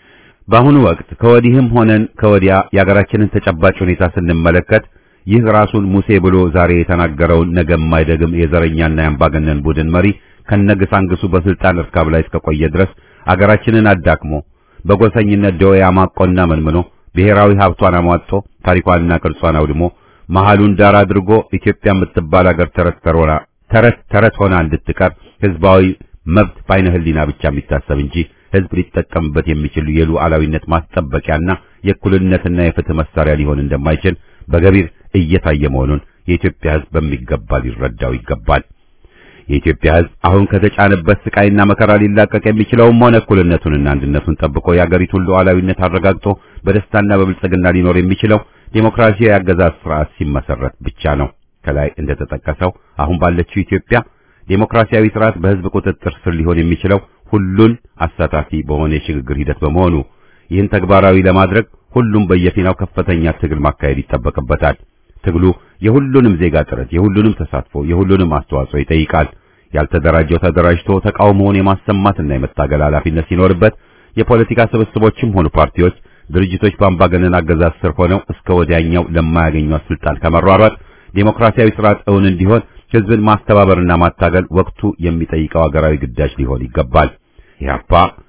በአሁኑ ወቅት ከወዲህም ሆነን ከወዲያ የአገራችንን ተጨባጭ ሁኔታ ስንመለከት ይህ ራሱን ሙሴ ብሎ ዛሬ የተናገረውን ነገ የማይደግም የዘረኛና የአምባገነን ቡድን መሪ ከነግሳንግሱ በስልጣን እርካብ ላይ እስከቆየ ድረስ አገራችንን አዳክሞ በጎሰኝነት ደዌ አማቆና መንምኖ ብሔራዊ ሀብቷን አሟጦ ታሪኳንና ቅርጿን አውድሞ መሃሉን ዳር አድርጎ ኢትዮጵያ የምትባል አገር ተረት ተረት ተረት ሆና እንድትቀር ህዝባዊ መብት በዓይነ ህሊና ብቻ የሚታሰብ እንጂ ህዝብ ሊጠቀምበት የሚችል የሉዓላዊነት ማስጠበቂያና የእኩልነትና የፍትህ መሳሪያ ሊሆን እንደማይችል በገቢር እየታየ መሆኑን የኢትዮጵያ ህዝብ በሚገባ ሊረዳው ይገባል። የኢትዮጵያ ህዝብ አሁን ከተጫነበት ስቃይና መከራ ሊላቀቅ የሚችለውም ሆነ እኩልነቱንና አንድነቱን ጠብቆ የአገሪቱን ሉዓላዊነት አረጋግጦ በደስታና በብልጽግና ሊኖር የሚችለው ዴሞክራሲያዊ አገዛዝ ስርዓት ሲመሰረት ብቻ ነው። ከላይ እንደተጠቀሰው አሁን ባለችው ኢትዮጵያ ዴሞክራሲያዊ ስርዓት በህዝብ ቁጥጥር ስር ሊሆን የሚችለው ሁሉን አሳታፊ በሆነ የሽግግር ሂደት በመሆኑ ይህን ተግባራዊ ለማድረግ ሁሉም በየፊናው ከፍተኛ ትግል ማካሄድ ይጠበቅበታል። ትግሉ የሁሉንም ዜጋ ጥረት፣ የሁሉንም ተሳትፎ፣ የሁሉንም አስተዋጽኦ ይጠይቃል። ያልተደራጀው ተደራጅቶ ተቃውሞውን የማሰማትና የመታገል ኃላፊነት ሲኖርበት የፖለቲካ ስብስቦችም ሆኑ ፓርቲዎች፣ ድርጅቶች በአምባገነን አገዛዝ ስር ሆነው እስከ ወዲያኛው ለማያገኟት ስልጣን ከመሯሯጥ ዴሞክራሲያዊ ስርዓት እውን እንዲሆን ህዝብን ማስተባበርና ማታገል ወቅቱ የሚጠይቀው ሀገራዊ ግዳጅ ሊሆን ይገባል። ኢህአፓ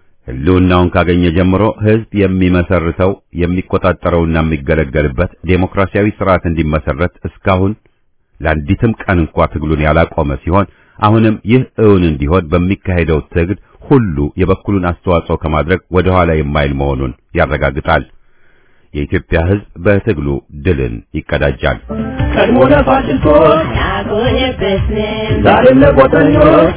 ህልውናውን ካገኘ ጀምሮ ህዝብ የሚመሰርተው የሚቆጣጠረውና የሚገለገልበት ዴሞክራሲያዊ ስርዓት እንዲመሰረት እስካሁን ለአንዲትም ቀን እንኳ ትግሉን ያላቆመ ሲሆን አሁንም ይህ እውን እንዲሆን በሚካሄደው ትግል ሁሉ የበኩሉን አስተዋጽኦ ከማድረግ ወደ ኋላ የማይል መሆኑን ያረጋግጣል። የኢትዮጵያ ህዝብ በትግሉ ድልን ይቀዳጃል። ቀድሞ ለፋሽስቶች ያጎነበስን ዛሬም ለቆጠኞች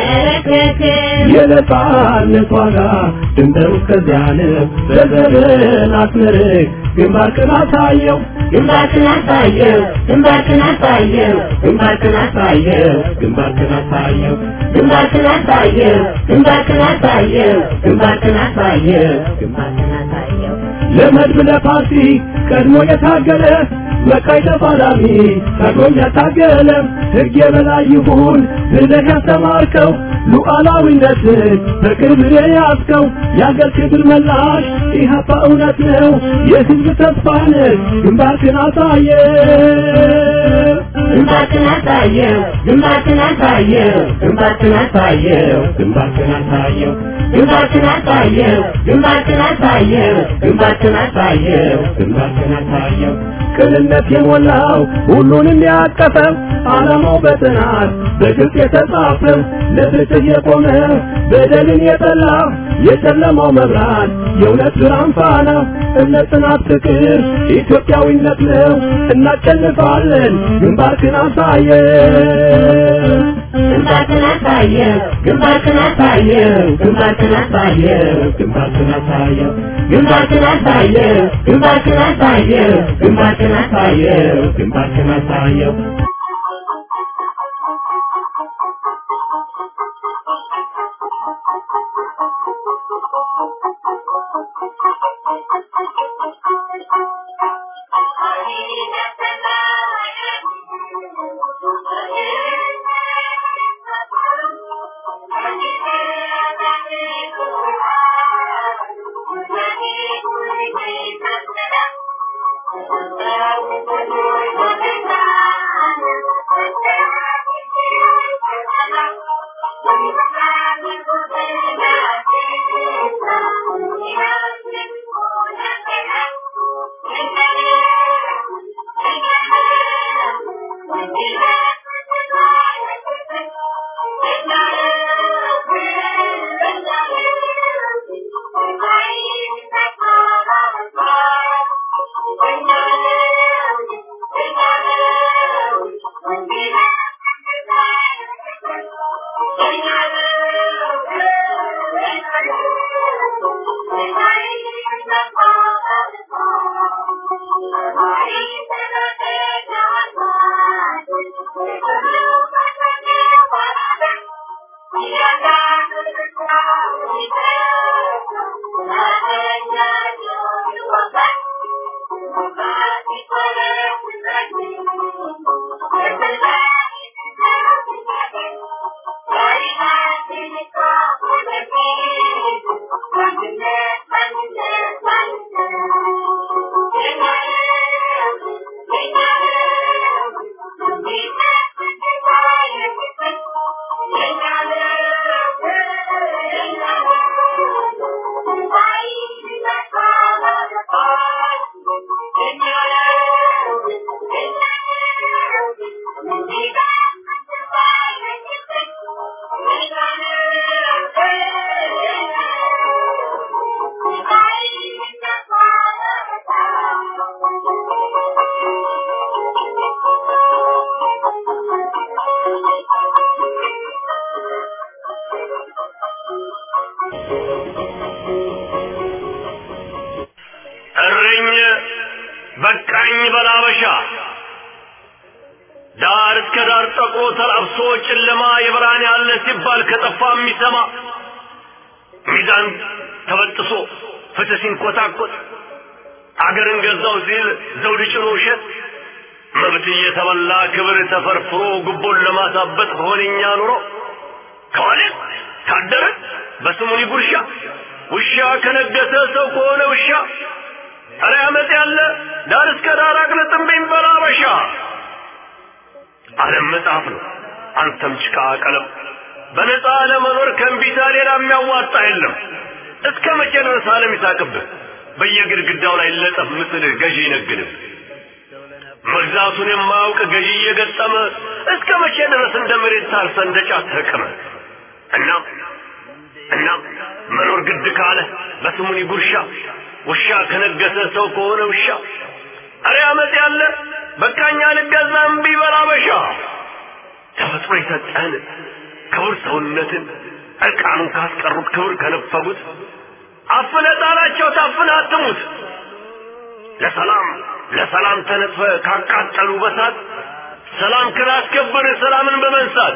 እንበረከክን የነጻነት ዋጋ ድንበሩ እስከዚያ ነው። በዘርን አስመርቅ ግንባርክን አሳየው ግንባርክን አሳየው ግንባርክን አሳየው ግንባርክን አሳየው ግንባርክን አሳየው ግንባርክን አሳየው ግንባርክን አሳየው ግንባርክን አሳየው ግንባርክን አሳየው ለመድብ ለፓርቲ ቀድሞ የታገለ በቀይ ተፋላሚ ቀድሞም ያታገለ ሕግ የበላይ ይሁን ብለህ ያስተማርከው ሉዓላዊነትን በክብር የያዝከው የአገር ክብር መላሽ ኢህአፓ እውነት ነው የሕዝብ ተስፋ ነህ ግንባርክን አሳየ ግንባርክን አሳየው ግንባርክን አሳየው ግንባርክን አሳየው ግንባርክን አሳየው ግንባርክን አሳየው ግንባርክን አሳየው ግንባርክን አሳየው ግንባርክን አሳየው ቅንነት የሞላው ሁሉንም ያቀፈ ዓላማው በጥናት በግልጽ የተጻፈ ለፍትህ የቆመ በደልን የጠላ የጨለማው መብራት የእውነት ብርሃን ፋና እምነት፣ ጽናት፣ ፍቅር ኢትዮጵያዊነት ነው። እናሸንፋለን። ግንባርክን አሳየው ግንባርክን አሳየው ግንባርክን አሳየው ግንባርክን አሳየው ግንባርክን አሳየው ግንባርክን አሳየው ግንባርክን አሳየው ግንባርክን አሳየው ግንባርክን አሳየው Thank you. እረኝ በቃኝ በላበሻ ዳር እስከ ዳር ጠቁሮ ተላብሶ ጨለማ የብርሃን ያለ ሲባል ከጠፋ የሚሰማ ሚዛን ተበጥሶ ፍትህ ሲንኮታኮት አገርን ገዛው ሲል ዘውድ ጭኖ ውሸት መብት እየተበላ ክብር ተፈርፍሮ ጉቦን ለማሳበጥ ሆነኛ ኑሮ ከዋለ ካደረ በስሙኒ ጉርሻ ውሻ ከነገሰ ሰው ከሆነ ውሻ ኧረ አመፅ ያለ ዳር እስከ ዳር አቅልጥምብኝ በላበሻ ዓለም መጽሐፍ ነው አንተም ጭቃ ቀለም በነፃ ለመኖር ከእንቢታ ሌላ የሚያዋጣ የለም እስከ መቼ ድረስ ዓለም ይሳቅብህ በየግድግዳው ላይ ለጠፍ ምስልህ ገዢ ይነግድህ መግዛቱን የማያውቅ ገዢ እየገጠመ እስከ መቼ ድረስ እንደ መሬት ታርሰ እንደ ጫት ተቅመ እናም እናም መኖር ግድ ካለ በስሙኒ ጉርሻ ውሻ ከነገሰ ሰው ከሆነ ውሻ አረ አመፅ ያለ በቃኛ ልገዛ እምቢ በላ በሻ ተፈጥሮ የሰጠህን ክቡር ሰውነትን እርቃኑን ካስቀሩት ክብር ከነፈጉት አፍነ ጣላቸው ታፍነ አትሙት ለሰላም ለሰላም ተነጥፈ ካቃጠሉ በሳት ሰላም ክላስከብር ሰላምን በመንሳት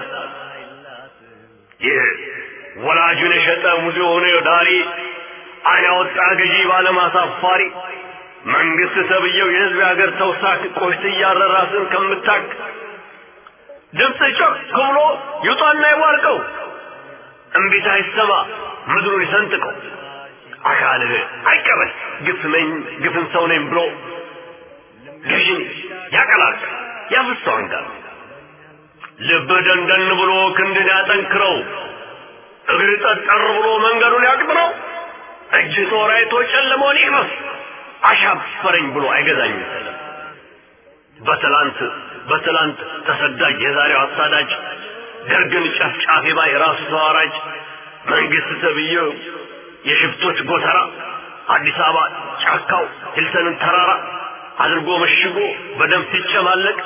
ይህ ወላጁን የሸጠ ሙዚ ሆነ ዳሪ አይን ያወጣ ገዢ ባለማሳፋሪ መንግስት ተብየው የህዝብ የሀገር ተውሳክ ቆሽት እያረ ራስን ከምታክ ድምፅ ጮክ ብሎ ይውጣና ይዋርቀው እምቢታ ይሰማ ምድሩን ይሰንጥቀው አካልህ አይቀበል ግፍ ነኝ ግፍን ሰው ነኝ ብሎ ገዥን ያቀላል ያፍሰው አንጋር ልብህ ደንደን ብሎ ክንድን ያጠንክረው እግር ጠጠር ብሎ መንገዱን ያቅጥረው እጅ ጦር አይቶ ጨለመውን ይቅመስ አሻፈረኝ ብሎ አይገዛኝም ሰለም በትላንት በትላንት ተሰዳጅ የዛሬው አሳዳጅ ደርግን ጨፍጫፊ ባይ ራሱ ተዋራጅ መንግስት ተብዬው የሽፍቶች ጎተራ አዲስ አበባ ጫካው ሂልተንን ተራራ አድርጎ መሽጎ በደም ሲጨማለቅ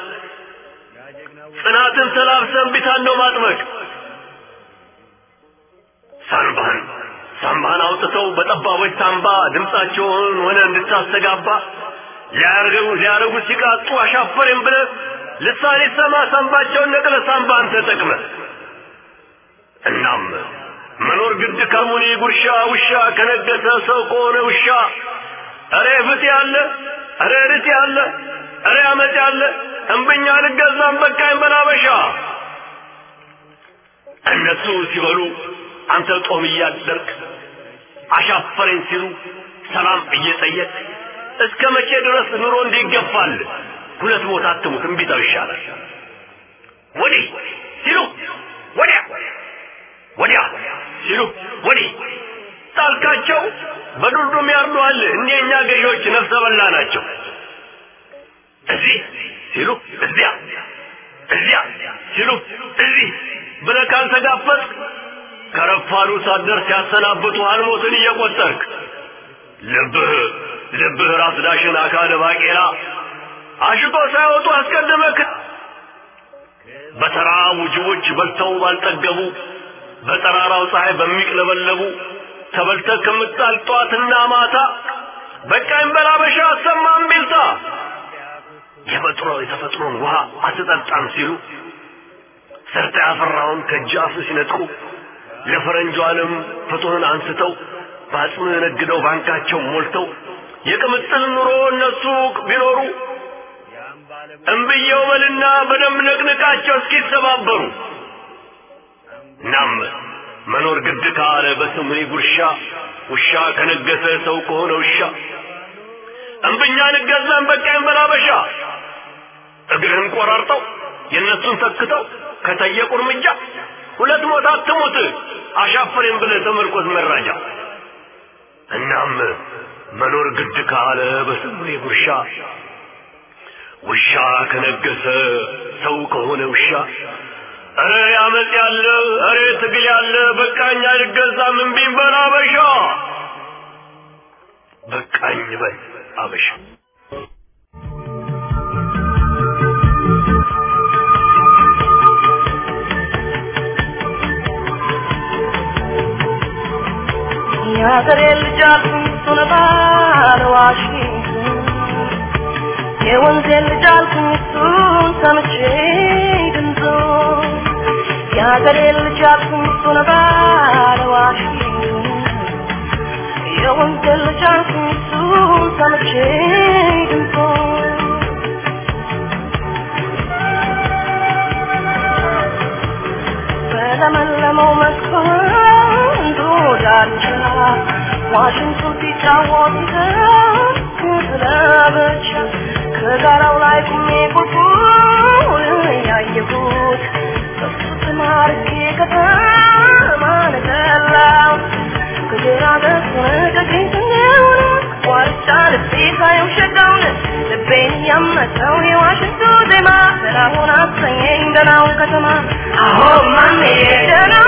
ጽናትን ተላብሰን ቢታን ነው ማጥመቅ ሳንባህን ሳምባህን አውጥተው በጠባቦች ሳምባ ድምፃቸውን ሆነ እንድታስተጋባ ሊያረጉ ሊያረጉ ሲቃጡ አሻፈረኝ ብለ ልሳኔ ሰማ ሳምባቸውን ነቅለ ሳምባን ተጠቅመ እናም መኖር ግድ ከሙኒ ጉርሻ ውሻ ከነገሰ ሰው ከሆነ ውሻ እሬ ፍት ያለ እሬ ርት ያለ እሬ አመት ያለ እምብኛ ልገዛም በቃኝ በላበሻ እነሱ ሲበሉ አንተ ጦም እያደርክ አሻፈረኝ ሲሉ ሰላም እየጠየቅ እስከ መቼ ድረስ ኑሮ እንዲገፋል ሁለት ሞት አትሙት እምቢታው ይሻላል ወዲህ ሲሉ ወዲያ ወዲያ ሲሉ ወዲህ ጣልካቸው በዱርዱም ያርዱሃል እኒህ የእኛ ገዢዎች ነፍሰ በላ ናቸው እዚህ ሲሉ እዚያ እዚያ ሲሉ እዚህ ብለህ ካልተጋፈጥክ ከረፋዱ ሳትደርስ ሲያሰናብቱ አልሞትን እየቆጠርክ ልብህ ልብህ ራስ ዳሽን አካለ ባቄላ አሽቶ ሳይወጡ አስቀድመክ በተራቡ ጅቦች በልተው ባልጠገቡ በጠራራው ፀሐይ በሚቅለበለቡ ተበልተህ ከምጣል ጠዋትና ማታ በቃኝ በላበሻ አሰማም ቢልታ የፈጥሮ የተፈጥሮን ውሃ አትጠጣም ሲሉ ሰርተ ያፈራውን ከእጅ አፍ ሲነጥቁ ለፈረንጁ ዓለም ፍትህን አንስተው በአጽም ነግደው ባንካቸው ሞልተው የቅምጥል ኑሮ እነሱ ቢኖሩ እምብየው በልና በደንብ ነቅንቃቸው እስኪተባበሩ እናም መኖር ግድ ካለ በስሙኒ ጉርሻ ውሻ ከነገሰ ሰው ከሆነ ውሻ እምብኛ ንገዛን በቃኝ በላበሻ እግርህን ቆራርጠው የእነሱን ተክተው ከጠየቁ እርምጃ ሁለት ሞት አትሙት አሻፈሬን ብለህ ተመርኮዝ መራጃ እናም መኖር ግድ ካለ በስሙኒ ጉርሻ ውሻ ከነገሰ ሰው ከሆነ ውሻ እረ ያመጽ ያለ እረ ትግል ያለ በቃኝ አልገዛም እምቢኝ በል አበሻ በቃኝ በል አበሻ የሀገሬ ልጅ አልኩኝ እሱን ባለ ዋሽንግተን የወንዜ ልጅ አልኩኝ እሱን ሰምቼ ድምፁ የሀገሬ ልጅ አልኩኝ እሱን ባለ ዋሽንግተን የወንዜ ልጅ አልኩኝ እሱን ሰምቼ ድምፁ በለመለመው መስኮንዱ ዳርቻ ዋሽንቱ ሲጫወት ስለብቻ ከጋራው ላይ ቁሜ ቁልቁል ያየሁት እሱ ተማርኬ ከተማ ነገላው ከግራ ደሱን ከቀኝ ስንሆን ዋርቻ ልቤ ሳየው ሸጋውን ልቤን ያመተው የዋሽንቱ ዜማ ደናሁን አሰኘኝ ደናው ከተማ አሆ ማሜ ደናው